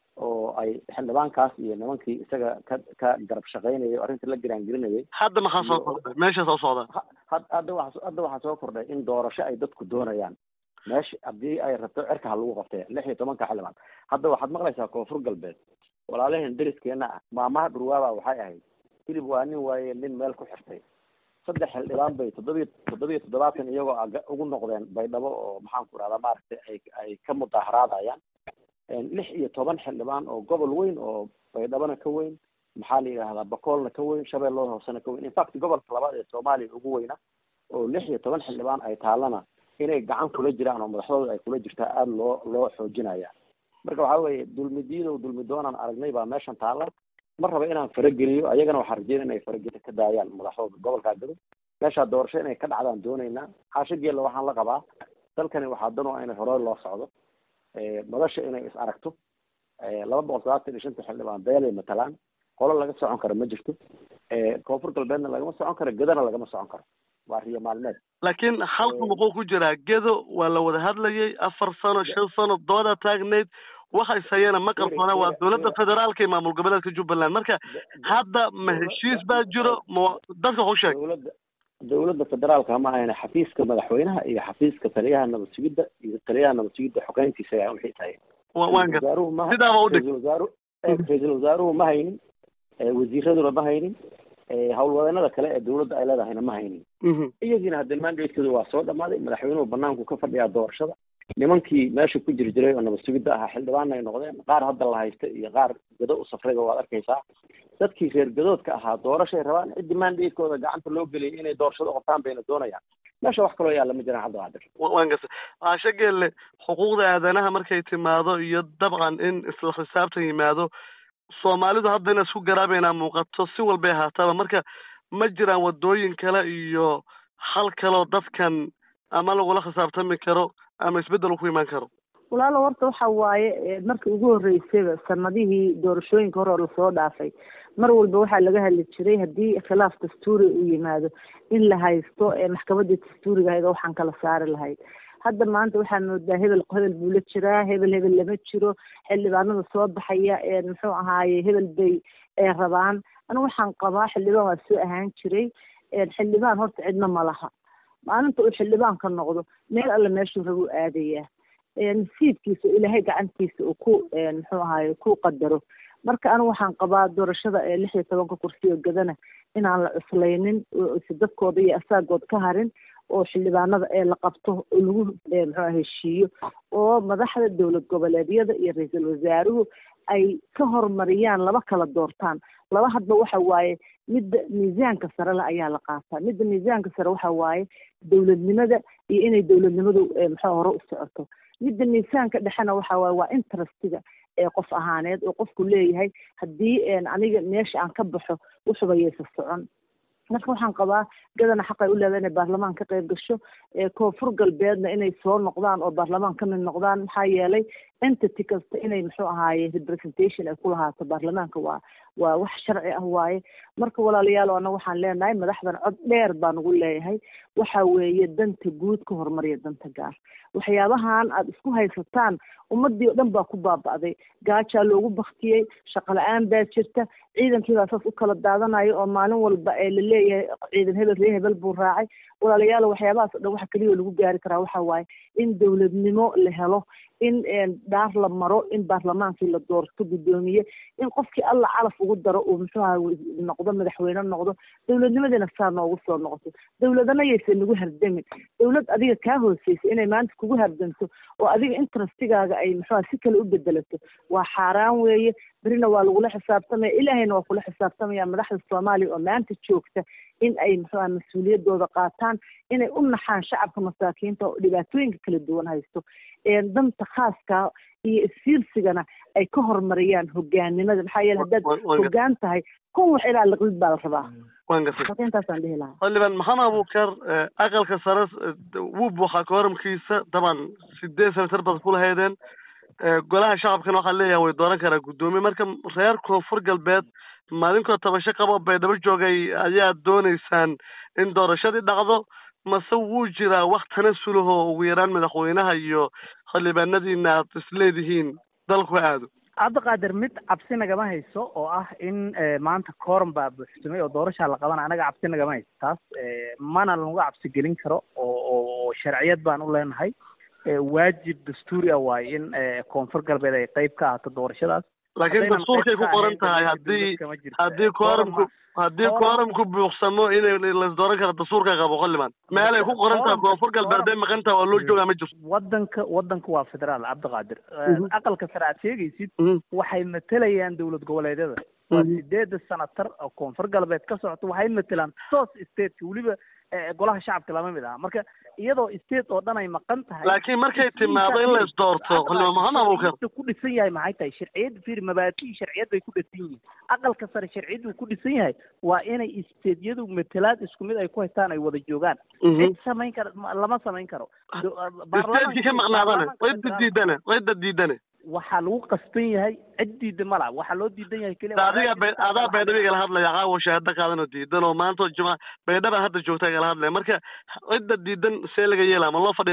oo ay xildhibaankaas iyo nimankii isaga ka ka garab shaqaynayay oo arrinta la giraangelinayay hadda maxaa soo kordhay meesha soo socda Ha- had- hadda waxa hadda waxaa soo kordhay in doorasho ay dadku doonayaan meesha haddii ay rabto cirka ha lagu qabtee lix iyo tobanka xildhibaan hadda waxaad maqlaysaa koonfur galbeed walaalaheen deriskeena ah maamaha dhurwaaba waxay ahayd hilib waa nin waaye nin meel ku xirtay saddex xildhibaan bay toddobiyo toddobiyo toddobaatan iyagoo aga- ugu noqdeen baydhabo oo maxaan ku rahdaa maaragtay ay ay ka mudaaharaadayaan Een, lix iyo toban xildhibaan oo gobol weyn oo baydhabona ka weyn maxaa la yidhahdaa bakoolna ka weyn shabeellada hoosena ka weyn infact gobolka labaad ee soomaaliya ugu weyna oo lix iyo toban xildhibaan ay taallana inay gacan kula jiraan oo madaxdooda ay kula jirtaa aada loo loo xoojinaya marka waxaa weeye dulmidiidow dulmi doonaan aragnay baa meeshan taalla ma raba inaan farageliyo ayagana waxaa rajeynaya inay faragelin ka daayaan madaxdooda gobolkaa gado meeshaa doorasho inay ka dhacdaan doonaynaa xaasho geella waxaan la qabaa dalkani waxaa dan u ah in hore loo socdo Ee, madasha inay is aragto Ee, laba boqol sagaatan iyo shanta xildhibaan beelay matalaan qolo laga socon karo ma jirto Ee, koonfur galbeedna lagama socon karo gedana lagama socon karo waa riyo maalmeed laakiin xalku muxuu ku jiraa gedo waa la wada hadlayay afar sano shan sano dooda taagnayd waxa ishayana ma qarsoona waa dowladda federaalka iyo maamul goboleedka jubbaland marka hadda ma heshiis baa jiro ma dadka waxu sheeg dowladda dowladda federaalka ma ahayna xafiiska madaxweynaha iyo xafiiska taliyaha nabad sugidda iyo taliyaha nabad sugidda xogeyntiisa ayaa wixii tahay waan gar wasaaruhu ma sidaaba u dhig ra-iisul wasaaru ra-iisul wasaaruhu ma haynin wasiiraduna ma haynin howlwadeenada kale ee dowladda ay leedahayna ma haynin iyagiina hadde mandatekooda waa soo dhamaaday madaxweynuhu banaanku ka fadhiyaa doorashada nimankii meesha ku jiri jiray oo nabad sugidda ahaa xildhibaanna ay noqdeen qaar hadda la haysta iyo qaar gado u safrayba waad arkaysaa dadkii reer gadoodka ahaa doorashay rabaan ciddi mandatekooda gacanta loo geliyay inay doorashado qabtaan bayna doonayaan meesha wax kaloo yaalla ma jiraan cabdiqaadir waan garta aasha geelle xuquuqda aadanaha markay timaado iyo dabcan in isla xisaabtan yimaado soomaalidu hadda ina isku garaabaynaa muuqato si walbay ahaataba marka ma jiraan wadooyin kale iyo hal kaloo dadkan ama lagula khisaabtami karo ama isbeddel ku imaan karo walaalo horta waxa waaye markii ugu horreysayba sanadihii doorashooyinka hore oo lasoo dhaafay mar walba waxaa laga hadli jiray haddii khilaaf dastuuri uu yimaado in la haysto maxkamadda dastuuriga ahayd oo waxaan kala saari lahayd hadda maanta waxaa moodaa hebel hebel buu la jiraa hebel hebel lama jiro xildhibaanada soo baxaya muxuu ahaaye hebel bay rabaan anigu waxaan qabaa xildhibaan waa soo ahaan jiray xildhibaan horta cidna ma laha maalinta uu xildhibaan ka noqdo meel alle meeshuu raba u aadayaa nasiibkiisa oo ilaahay gacantiisa uu ku muxuu ahaaye ku qadaro marka anigu waxaan qabaa doorashada ee lix iyo tobanka kursi oo gadana inaan la cuslaynin si dadkooda iyo asaagood ka harin oo xildhibaanada ee la qabto oo lagu muxuu heshiiyo oo madaxda dowlad goboleedyada iyo ra-iisul wasaaruhu ay ka horumariyaan laba kala doortaan laba hadba waxa waaye midda miisaanka sare le ayaa la qaataa midda miisaanka sare waxa waaye dowladnimada iyo inay dowladnimadu muxuu hore u socoto midda miisaanka dhexena waxa waaye waa interestiga ee qof ahaaneed oo qofku leeyahay haddii aniga meesha aan ka baxo wuxuba yaysa socon marka waxaan qabaa gadana xaqay u leedahay inay baarlamaan ka qayb gasho koonfur galbeedna inay soo noqdaan oo baarlamaan ka mid noqdaan maxaa yeelay entity kasta inay muxuu ahaaye representation ay ku lahaato baarlamaanka waa waa wax sharci ah waaye marka walaalayaal ana waxaan leenahay madaxdan cod dheer baan ugu leeyahay waxa weeye danta guud ka horumariya danta gaar waxyaabahan aad isku haysataan ummadii oo dhan baa ku baaba'day gaajaa loogu baktiyey shaqo la-aan baa jirta ciidankii baa saas u kala daadanayo oo maalin walba ee la leeyahay ciidan hebel ree hebel buu raacay walaalayaal waxyaabahaas o dhan waxa keliya lagu gaari karaa waxa waaye in dowladnimo la helo in dhaar la maro in baarlamaankii la doorto guddoomiye in qofkii alla calaf ugu daro uu muxuu aha noqdo madaxweyne noqdo dowladnimadiina saa noogu soo noqoto dowladana yaysan nagu hardamin dowlad adiga kaa hooseysa inay maanta kugu hardamto oo adiga interestigaaga ay muxuuha si kale u bedelato waa xaaraan weeye berina waa lagula xisaabtamaya ilaahayna waa kula xisaabtamaya madaxda soomaaliya oo maanta joogta in ay muxuuha mas-uuliyadooda qaataan inay u naxaan shacabka masaakiinta oo dhibaatooyinka kala duwan haysto danta khaaska iyo isfiirsigana ay ka horumariyaan hogaanimada maxaa yeele haddaad hogaan tahay kun wax ilaa liqlid baa la rabaa waan gartay marka intaasaan dhihi lahaa xildhibaan maxamed abuukar aqalka sare wuu buuxaa kooramkiisa daban sideed senatar baad ku lahaydeen golaha shacabkana waxaa leeyahay way dooran karaa guddoomiye marka reer koonfur galbeed maalinkoo tabasho qabo baydhabo joogay ayaa dooneysaan in doorashadii dhacdo mase wuu jiraa wax tanasulahoo ugu yaraan madaxweynaha iyo xildhibaanadiina aad isleedihiin dalku aado cabdiqaadir mid cabsi nagama hayso oo ah in maanta kooran baa buuxsamay oo doorashaa la qabana anaga cabsi nagama hayso taas mana lagu cabsi gelin karo oo oo sharciyad baan u leenahay waajib dastuuri ah waaye in koonfur galbeed ay qayb ka ahaato doorashadaas laakiin dastuurkay ku qoran tahay haddii haddii kooramku haddii kooramku buuqsamo inay laisdooran karo dastuurka qabo xildhibaan meelay ku qoran tahay koonfur galbeed day maqan tahay waa loo joogaa ma jirto wadanka wadanka waa federaal cabdiqaadir aqalka sare aad sheegaysid waxay matelayaan dowlad goboleedyada waa sideeda sanatar oo koonfur galbeed ka socoto waxay matelaan sos stateka weliba golaha shacabka lama mid aha marka iyadoo state oo dhan ay maqan tahay laakiin markay timaado in la isdoorto xildhibaan maxamed abuukar ku dhisan yahay maxay tahay sharciyad fiir mabaadi'i sharciyad bay ku dhisan yihiin aqalka sare sharciyadu ku dhisan yahay waa inay stateyadu matalaad isku mid ay ku haystaan ay wada joogaan cid samayn kara lama samayn karo statekii ka maqnaadane cidda diidane cidda diidane waxaa lagu qasban yahay cid diida ma laha waxaa loo diidan yahay keliya adiga be adaa baydhaba igala hadlaya caawa shahaado qaadan oo diidan oo maanta juma baydhaba hadda joogta igala hadlaya marka cidda diidan see laga yeelaa ma loo fadhina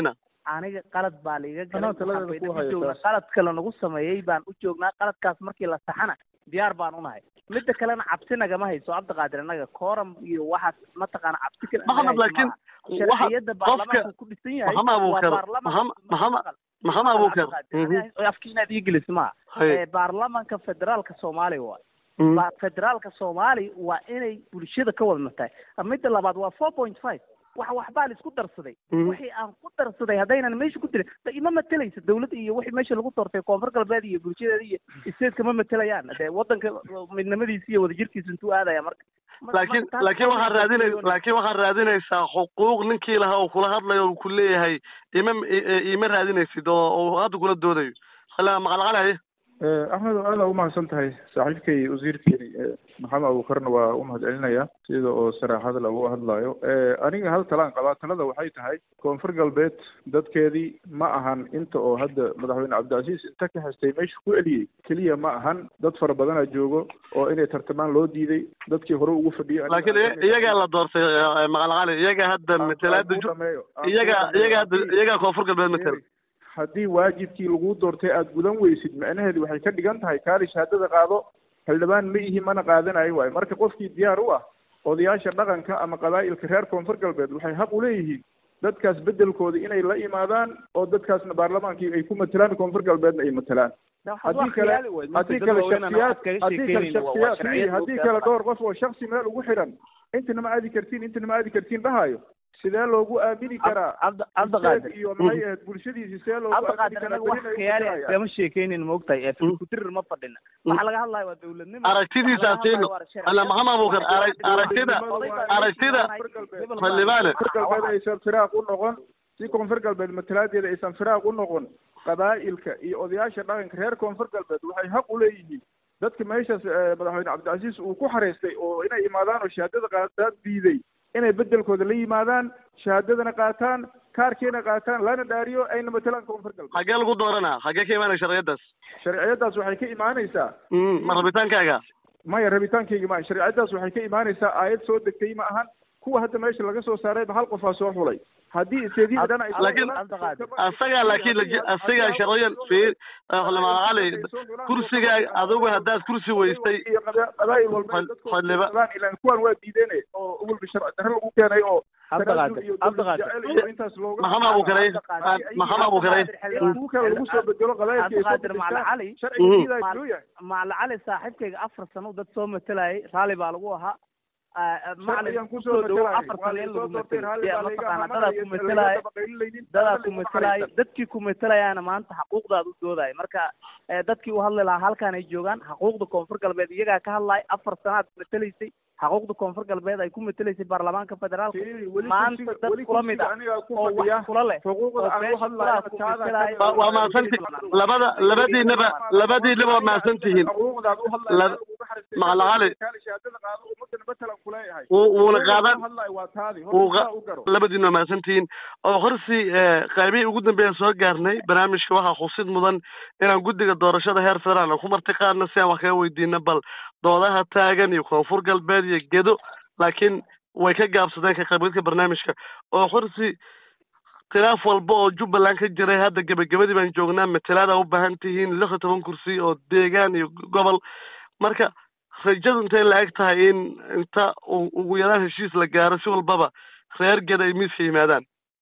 aniga qalad baa laiga galay Anaa taladeeda waxaan ku bayna haya u joognaa taas. qalad kale nagu sameeyey baan u joognaa qaladkaas markii la saxana diyaar baan unahay midda kalena cabsi nagama hayso cabdiqaadir annaga kooram iyo waxaas mataqaana cabsi kale Maxamed, anaga hayso laakiin maaha. waxa- sharciyada baarlamaanku ku dhisan yahay Maxamed Abuukar, waa baarlamanka Maxamed- Maxamed- Maxamed Abuukar, mhm. afki inaad ii gelis maaha Haye. Eh, baarlamanka federaalka soomaaliya waay Mhm. Ba- federaalka soomaaliya waa inay bulshada ka wada matahay midda labaad waa four point five wax waxbaa la isku darsaday Mhm. wixii aan ku darsaday haddaynan meesha ku dirin da ima matelaysa dawladda iyo wixii meesha lagu doortay koonfur galbeed iyo bulshadeeda iyo stateska ma matelayaan dee wadanka midnimadiisa iyo wadajirkiisa intuu aadaya marka laakiin marka taas- laakiin waxaad raadinay laakiin waxaad raadinaysaa xuquuq ninkii lahaa oo kula hadlayo uu ku leeyahay ima ima raadinaysid oo oo hadda kula doodayo hala maqalqalaye axmed aad aa umahadsan tahay saaxiibkay wasiirkeeni maxamed abuukarna waa u mahadcelinaya sida oo saraaxada lagu hadlayo aniga hal talaan qabaa talada waxay tahay koonfur galbeed dadkeedii ma ahan inta oo hadda madaxweyne cabdicasiis inta ka hestay meesha ku celiyey keliya ma ahan dad fara badanaa joogo oo inay tartamaan loo diiday dadkii hore ugu fadhiyay laakiin iy- iyagaa la doortay eh, maqalqali iyagaa hadda matalaada ju- iyagaa iyagaa hadda iyagaa koonfur galbeed matala haddii waajibkii lagu doortay aada gudan weysid macnaheedu waxay ka dhigan tahay kaali shahaadada qaado xildhibaan ma ihi mana qaadanayo waayo marka qofkii diyaar u ah odayaasha dhaqanka ama qabaa'ilka reer koonfur galbeed waxay xaq u leeyihiin dadkaas beddelkooda inay la imaadaan oo dadkaasna baarlamaankii ay ku matalaan koonfur galbeedna ay matalaan haddii kale haddii kale shaksiyaad haddii kale shaksiyaad fiiri, haddii kale dhowr qof oo shaksi meel ugu xiran intana ma aadi kartiin intana ma aadi kartiin dhahayo sidee loogu aamini karaa cabdiqaadir iyo maxay ahayd bulshadiisi sidee loogu aamini cabdiqaadir karaa anaga wax berina ay khiyaali ku iskama sheekeynin maogtahay ee filkudirir ma fadhina waxaa laga hadlaya waa dawladnimo aragtidiisa Waxaa laga siino hadlaya waa sharci. ala maxamed abuukar arag- aragtida aragtida xildhibaane koonfur galbeed aysan firaaq u noqon si koonfur galbeed matalaadeeda aysan firaaq u noqon qabaa'ilka iyo odayaasha dhaqanka reer koonfur galbeed waxay xaq u leeyihiin dadka meeshaas eh, madaxweyne cabdicasiis uu ku xareystay oo inay imaadaan oo shahaadada qaadaan diiday inay beddelkooda la yimaadaan shahaadadana qaataan kaarkiina qaataan lana dhaariyo ayna matalaan koonfur galbeed xaggee lagu dooranaa xaggee ka imaanaya sharciyadaas sharciyadaas waxay ka imaanaysaa Mm, ma rabitaankaaga maya rabitaankayga ma sharciyadaas waxay ka imaanaysaa aayad soo degtay ma ahan kuwa hadda meesha laga soo saarayba hal qofaa soo xulay haddii isteediyada dhan ay soo laakiin xulaan- asagaa laakiin laji- asagaa sharciyan fiir xildhibaanqali kursigaa adigu haddaad kursi weystay iyo qaba- qabaa'il walba Fal- dadku faldhiba- qabaan ilaan kuwan waa diideen oo walba sharci darre lagu keenay oo Cabdiqaadir, tanaasul iyo Cabdiqaadir. dowlad jecel iyo intaas looga maxamed abuukaray maxamed abuukaray kuwa kale lagu soo bedelo qabaa'ilka ay soo cabdiqaadir macali bedeshaan cali sharciga diidaa muxuu yahay macali cali saaxiibkayga afar sano dad soo matalayay raalli baa lagu ahaa macalin sharcigan kusoo kusoo dhawo matalayay afar waa sano in soo lagu doortay matalo raalli dee baa layga mataqaana ahaa dadaa ku mana matalaya laga baqaylinaynin dadaa ku matalaya dadkii ku matalayaana maanta xaquuqdaad u doodaya marka eh, dadkii u hadli lahaa halkaan ay joogaan xaquuqda koonfur galbeed iyagaa ka hadlaya afar sanaad matalaysay xaquuqda koonfur galbeed ay ku matalaysay baarlamaanka federaalka maanta dad kula mid ah oo wax kula leh xuquuqda oo aan meesha u hadlayo kulaha ku taada matalaya waa waa mahadsanti labada labadiinaba labadiinaba waa mahadsan tihiin xuquuqdaad u Lab- Macalin Cali. shahaadada qaado ummadana matalan kuleeyahay wuu wuuna qaadan hadlayo waa taadi wuu horta qa- saa u garo labadiina waa mahadsan tihiin oo horsi eh, qaybihii ugu dambeeya soo gaarnay barnaamijka waxaa xusid mudan inaan guddiga doorashada heer federaal aan ku marti qaadno si aan wax kaga weydiino bal doodaha taagan iyo koonfur galbeed iyo gedo laakiin way ka gaabsadeen ka qaybgalka barnaamijka oo horsi khilaaf walba oo jubbaland ka jiray hadda gebagabadii baan joognaa matalaada u baahan tihiin lix iyo toban kursi oo deegaan iyo gobol marka rajadu intay la eg tahay in inta u- ugu yaraan heshiis la gaaro si walbaba reer geda ay miiska yimaadaan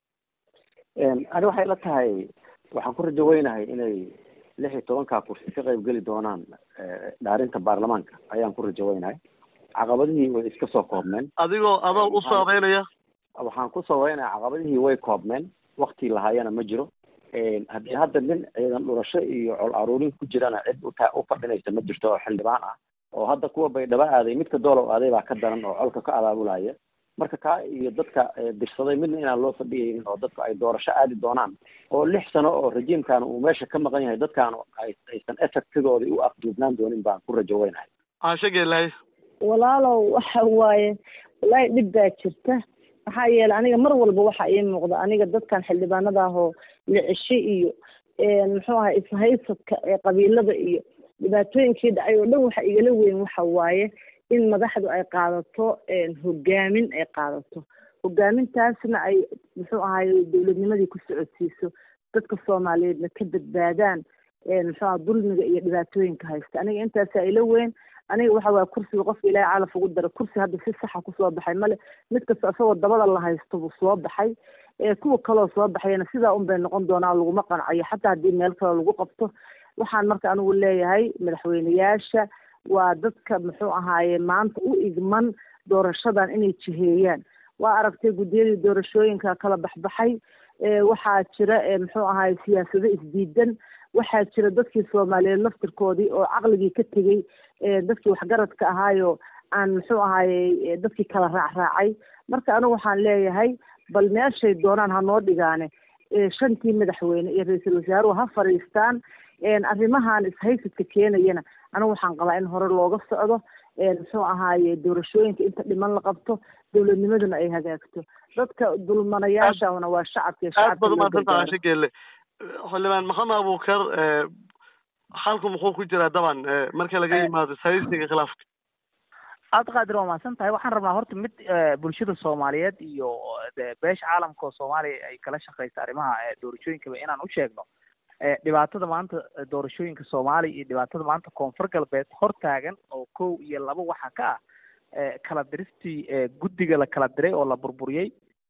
ani waxay la tahay waxaan ku rajo weynahay inay lix iyo tobankaa kursi ka qayb geli doonaan eh, dhaarinta baarlamaanka ayaan ku rajo weynahay caqabadihii way iska soo koobmeen adigoo adoo u saabeynaya waxaan ku sabaynaya caqabadihii way koobmeen wakti lahaayana ma jiro haddii hadda nin ciidan dhurasho iyo col aruurin ku jirana cid uta u fadhinaysa ma jirto oo xildhibaan ah oo hadda kuwa baydhabo aaday midka doolow aaday baa ka daran oo colka ka abaabulaya marka kaa iyo dadka eh, dirsaday midna inaan loo fadhiyaynin oo dadku ay doorasho aadi doonaan oo lix sano oo rejiimkan uu meesha ka maqan yahay dadkaan ay aysan effectigooda u afduubnaan doonin baan ku rajo weynahay caasho geelahay walaalow waxa waaye wallaahi dhib baa jirta maxaa yeelay aniga mar walba waxa ii muuqda aniga dadkan xildhibaanada ahoo licisho iyo muxuu ahay ishaysadka ee qabiilada iyo dhibaatooyinkii dhacay oo dhan waxa igala weyn waxa waaye in madaxdu ay qaadato hogaamin ay qaadato hogaamintaasna ay muxuu ahaye dowladnimadii ku socodsiiso dadka soomaaliyeedna ka badbaadaan muxuu aha dulmiga iyo dhibaatooyinka haysta aniga intaasaa ila weyn aniga waxa waaya kursiga qofka ilaahay calaf ugu dara kursi hadda si saxa kusoo baxay male mid kasta isagoo dabada la haysto buu soo baxay kuwa kaloo soo baxayna sidaa un bay noqon doonaa laguma qancayo xataa haddii meel kale lagu qabto waxaan marka anigu leeyahay madaxweyneyaasha waa dadka muxuu ahaaye maanta u igman doorashadan inay jiheeyaan waa aragtay guddiyadii doorashooyinka kala baxbaxay waxaa jira muxuu ahaye siyaasado isdiidan waxaa jira dadkii soomaaliyeed laftirkoodii oo caqligii ka tegey dadkii waxgaradka ahaayo aan muxuu ahaye dadkii kala raacraacay marka anigu waxaan leeyahay bal meeshay doonaan ha noo dhigaane shantii madaxweyne iyo ra-iisul wasaaruhu ha fadhiistaan arrimahan ishaysidka keenayana anigu waxaan qabaa in hore looga socdo muxuu ahaaye doorashooyinka inta dhiman la qabto dowladnimaduna ay hagaagto dadka dulmanayaashana waa shacabka aad baad umaadsantaha ashe geelle xildhibaan maxamed abuukar xalku muxuu ku jiraa daban marka laga yimaado ishaysiga khilaafka aad qaadir waa mahadsan tahay waxaan rabnaa horta mid bulshada soomaaliyeed iyo beesha caalamka oo soomaaliya ay kala shaqeysa arrimaha doorashooyinkaba inaan u sheegno dhibaatada maanta doorashooyinka soomaaliya iyo dhibaatada maanta koonfur galbeed hortaagan oo kow iyo laba waxaa ka ah kala diristii guddiga la kala diray oo la burburiyey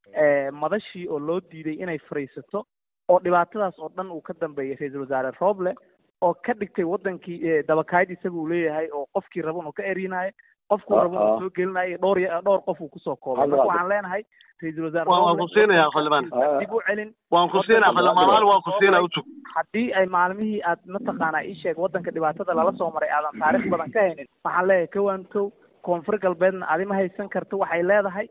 madashii oo loo diiday inay fariisato oo dhibaatadaas oo dhan uu ka dambeeyay ra-iisul wasaare roble oo ka dhigtay wadankii dabakayd isaga uu leeyahay oo qofkii raban uu ka erinayo qofkuu raban uu soo gelinayo dhowr dhowr qof uu kusoo koobay marka waxaan leenahay ra-iisul wasaare waan ku siinaya xildhibaan dib u celin waan ku siinaya xildhibaan waan ku siinaya utug haddii ay maalmihii aad mataqaanaa ii sheeg wadanka dhibaatada lala soo maray aadan taarikh badan ka haynin waxaan leeyahay kowan kow koonfur galbeedna adi ma haysan karto waxay leedahay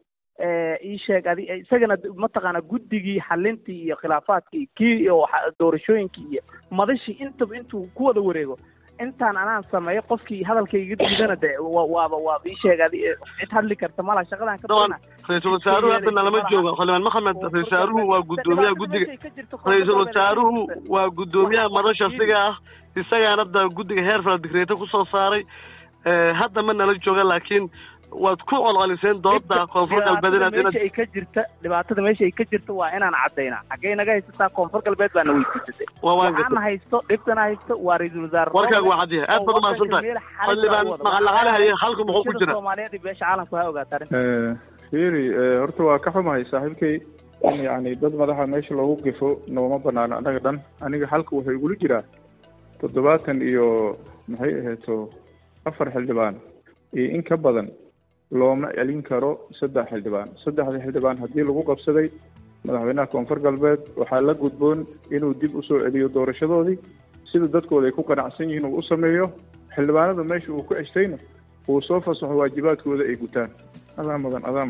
ii sheeg adi isagana mataqaana guddigii xalintii iyo khilaafaadkii kii iyo doorashooyinkii iyo madashii intaba intuu ku wada wareego intaan anaan sameeyo qofkii hadalkayga diidana de waaba waaba ii sheeg adi cid hadli karta mala shaqadan ka daban ra-iisul wasaaruhu hadda nalama jooga xildhibaan maxamed ra-isul wasaaruhu waa guddoomiyaha guddiga ra-iisul wasaaruhu waa guddoomiyaha madasha siga ah isagaana hadda guddiga heer fala digreeto kusoo saaray hadda ma nala jooga laakiin waad ku colcoliseen dooda koonfur galbeed inaad meesha ay ka jirta dhibaatada meesha ay ka jirta waa inaan cadaynaa xaggey naga haysataa koonfur galbeed baana weydiisatay waxaana haysto dhibkana haysto waa ra-iisul wasaare warkaaga waa cad yahay aad baad umahadsan tahay xildhibaan maqalaqale haye halka muxuu ku jira soomaaliyeed iyo beesha caalamku ha ogaata arrinta fiiri horta waa ka xumahay saaxiibkay in yacni dad madaxa meesha loogu gifo nooma banaano annaga dhan aniga xalka wuxuu igula jiraa toddobaatan iyo maxay ahayto afar xildhibaan iyo in ka badan looma celin karo saddex xildhibaan saddexda xildhibaan haddii lagu qabsaday madaxweynaha koonfur galbeed waxaa la gudboon inuu dib usoo celiyo doorashadoodii sida dadkooda ay ku qanacsan yihiin uu u sameeyo xildhibaanada meesha uu ku ceshtayna uu soo fasaxo waajibaadkooda ay gutaan adaa mudan adaa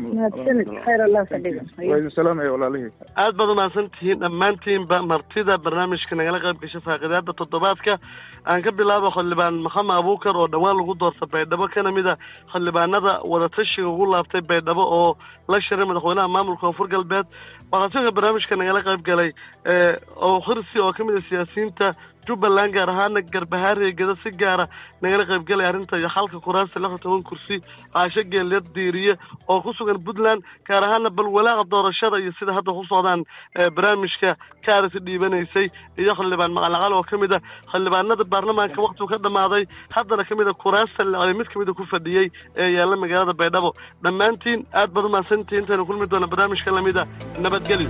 mudan salaamaya walaalihii aad baad umahadsan tihiin dhammaantiinba martida barnaamijka nagala qayb gasha faaqidaada toddobaadka aan ka bilaabo xildhibaan maxamed abuukar oo dhowaan lagu doorta baydhabo kana mid a xildhibaanada wadatashiga ugu laabtay baydhabo oo la shiray madaxweynaha maamulka koonfur galbeed waxaa sidoo kale barnaamijka nagala qayb galay oo khirsi oo kamid a siyaasiyiinta jubbaland gaar ahaana garbahaariya geda si gaara nagala qayb galay arrinta iyo xalka kuraasta lixda toban kursi caasho geelyad diiriye oo ku sugan puntland gaar ahaana bal walaaca doorashada iyo sida hadda ku socdaan barnaamijka kaarisi dhiibanaysay iyo xildhibaan maqalaqal oo kamid a xildhibaanada baarlamaanka waktigu ka dhamaaday haddana kamid a kuraasta lacday mid kamid a ku fadhiyey ee yaalla magaalada baydhabo dhammaantiin aad baad umahadsantihiin intaynu kulmi doona barnaamijka lamid a nabadgelyo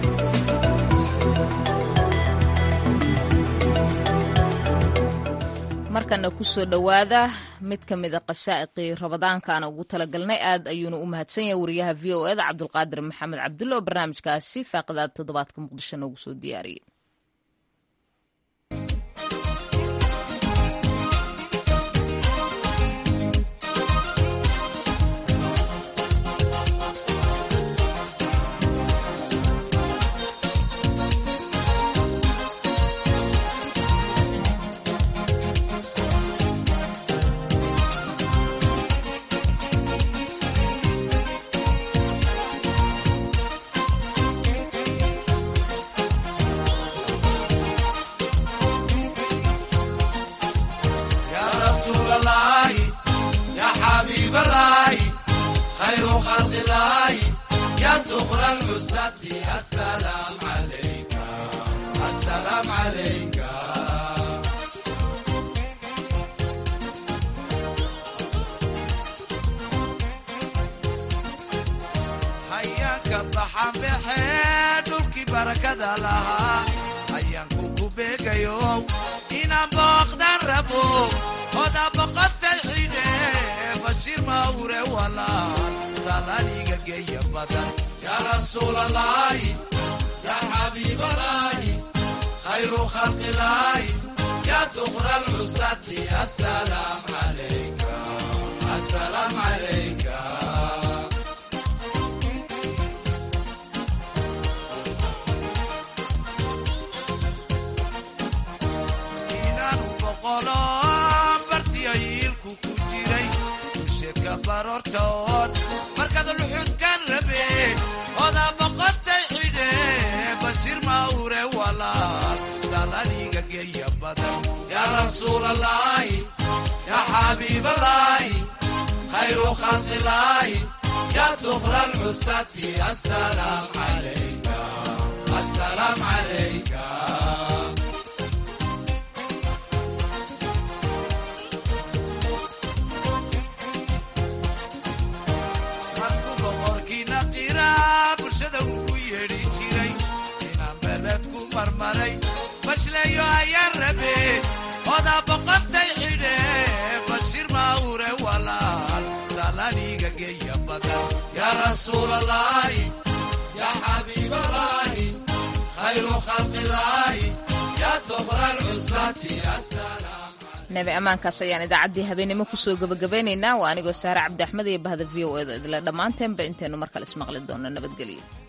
markana kusoo dhowaada mid ka mida qasaa'iqii rabadaankaana ugu talagalnay aad ayuuna u mahadsan yahay wariyaha v o eda cabdulqaadir maxamed cabdulle oo barnaamijkaasi faaqidaada toddobaadka muqdisho noogu soo diyaariyey السلام عليك السلام عليك hayaanka baxan baxee dhulkii barakada lahaa hayaanku ku beegayo inaan booqdan rabo oda boqotay xidhe bashiir mawre walaal salaaniga geeya badan yaa rasuulalaahi yaa xabiibalaahi khayru khalqilaahi yaa duqra lcusati asalaam calayka asalaam calayka bartiyayiilku ku jiray usheedka baroortood markaad luxudkan rabe odaa boqotay xidhe bashiir mawre walaal salaniga geeya badan yaa rasuulalaahi yaa xabiibalaahi khayru khalqilaahi yaa duqra lcusati asalaam calayka asalaam calayka bashleeyo ayaan rabe odaa boqotay xidhe bashiir mawre walaal salaniga geeya badan yaa rasuulalaahi yaa xabiibalaahi khayru khalqilaahi yaa dobra lcusati nabi ammaankaas ayaan idaacaddii habeenimo kusoo gebagabeynaynaa waa anigoo saare cabdi axmed iyo bahda v o edo idile dhammaanteenba intaynu mar kale ismaqli doonno nabadgelyo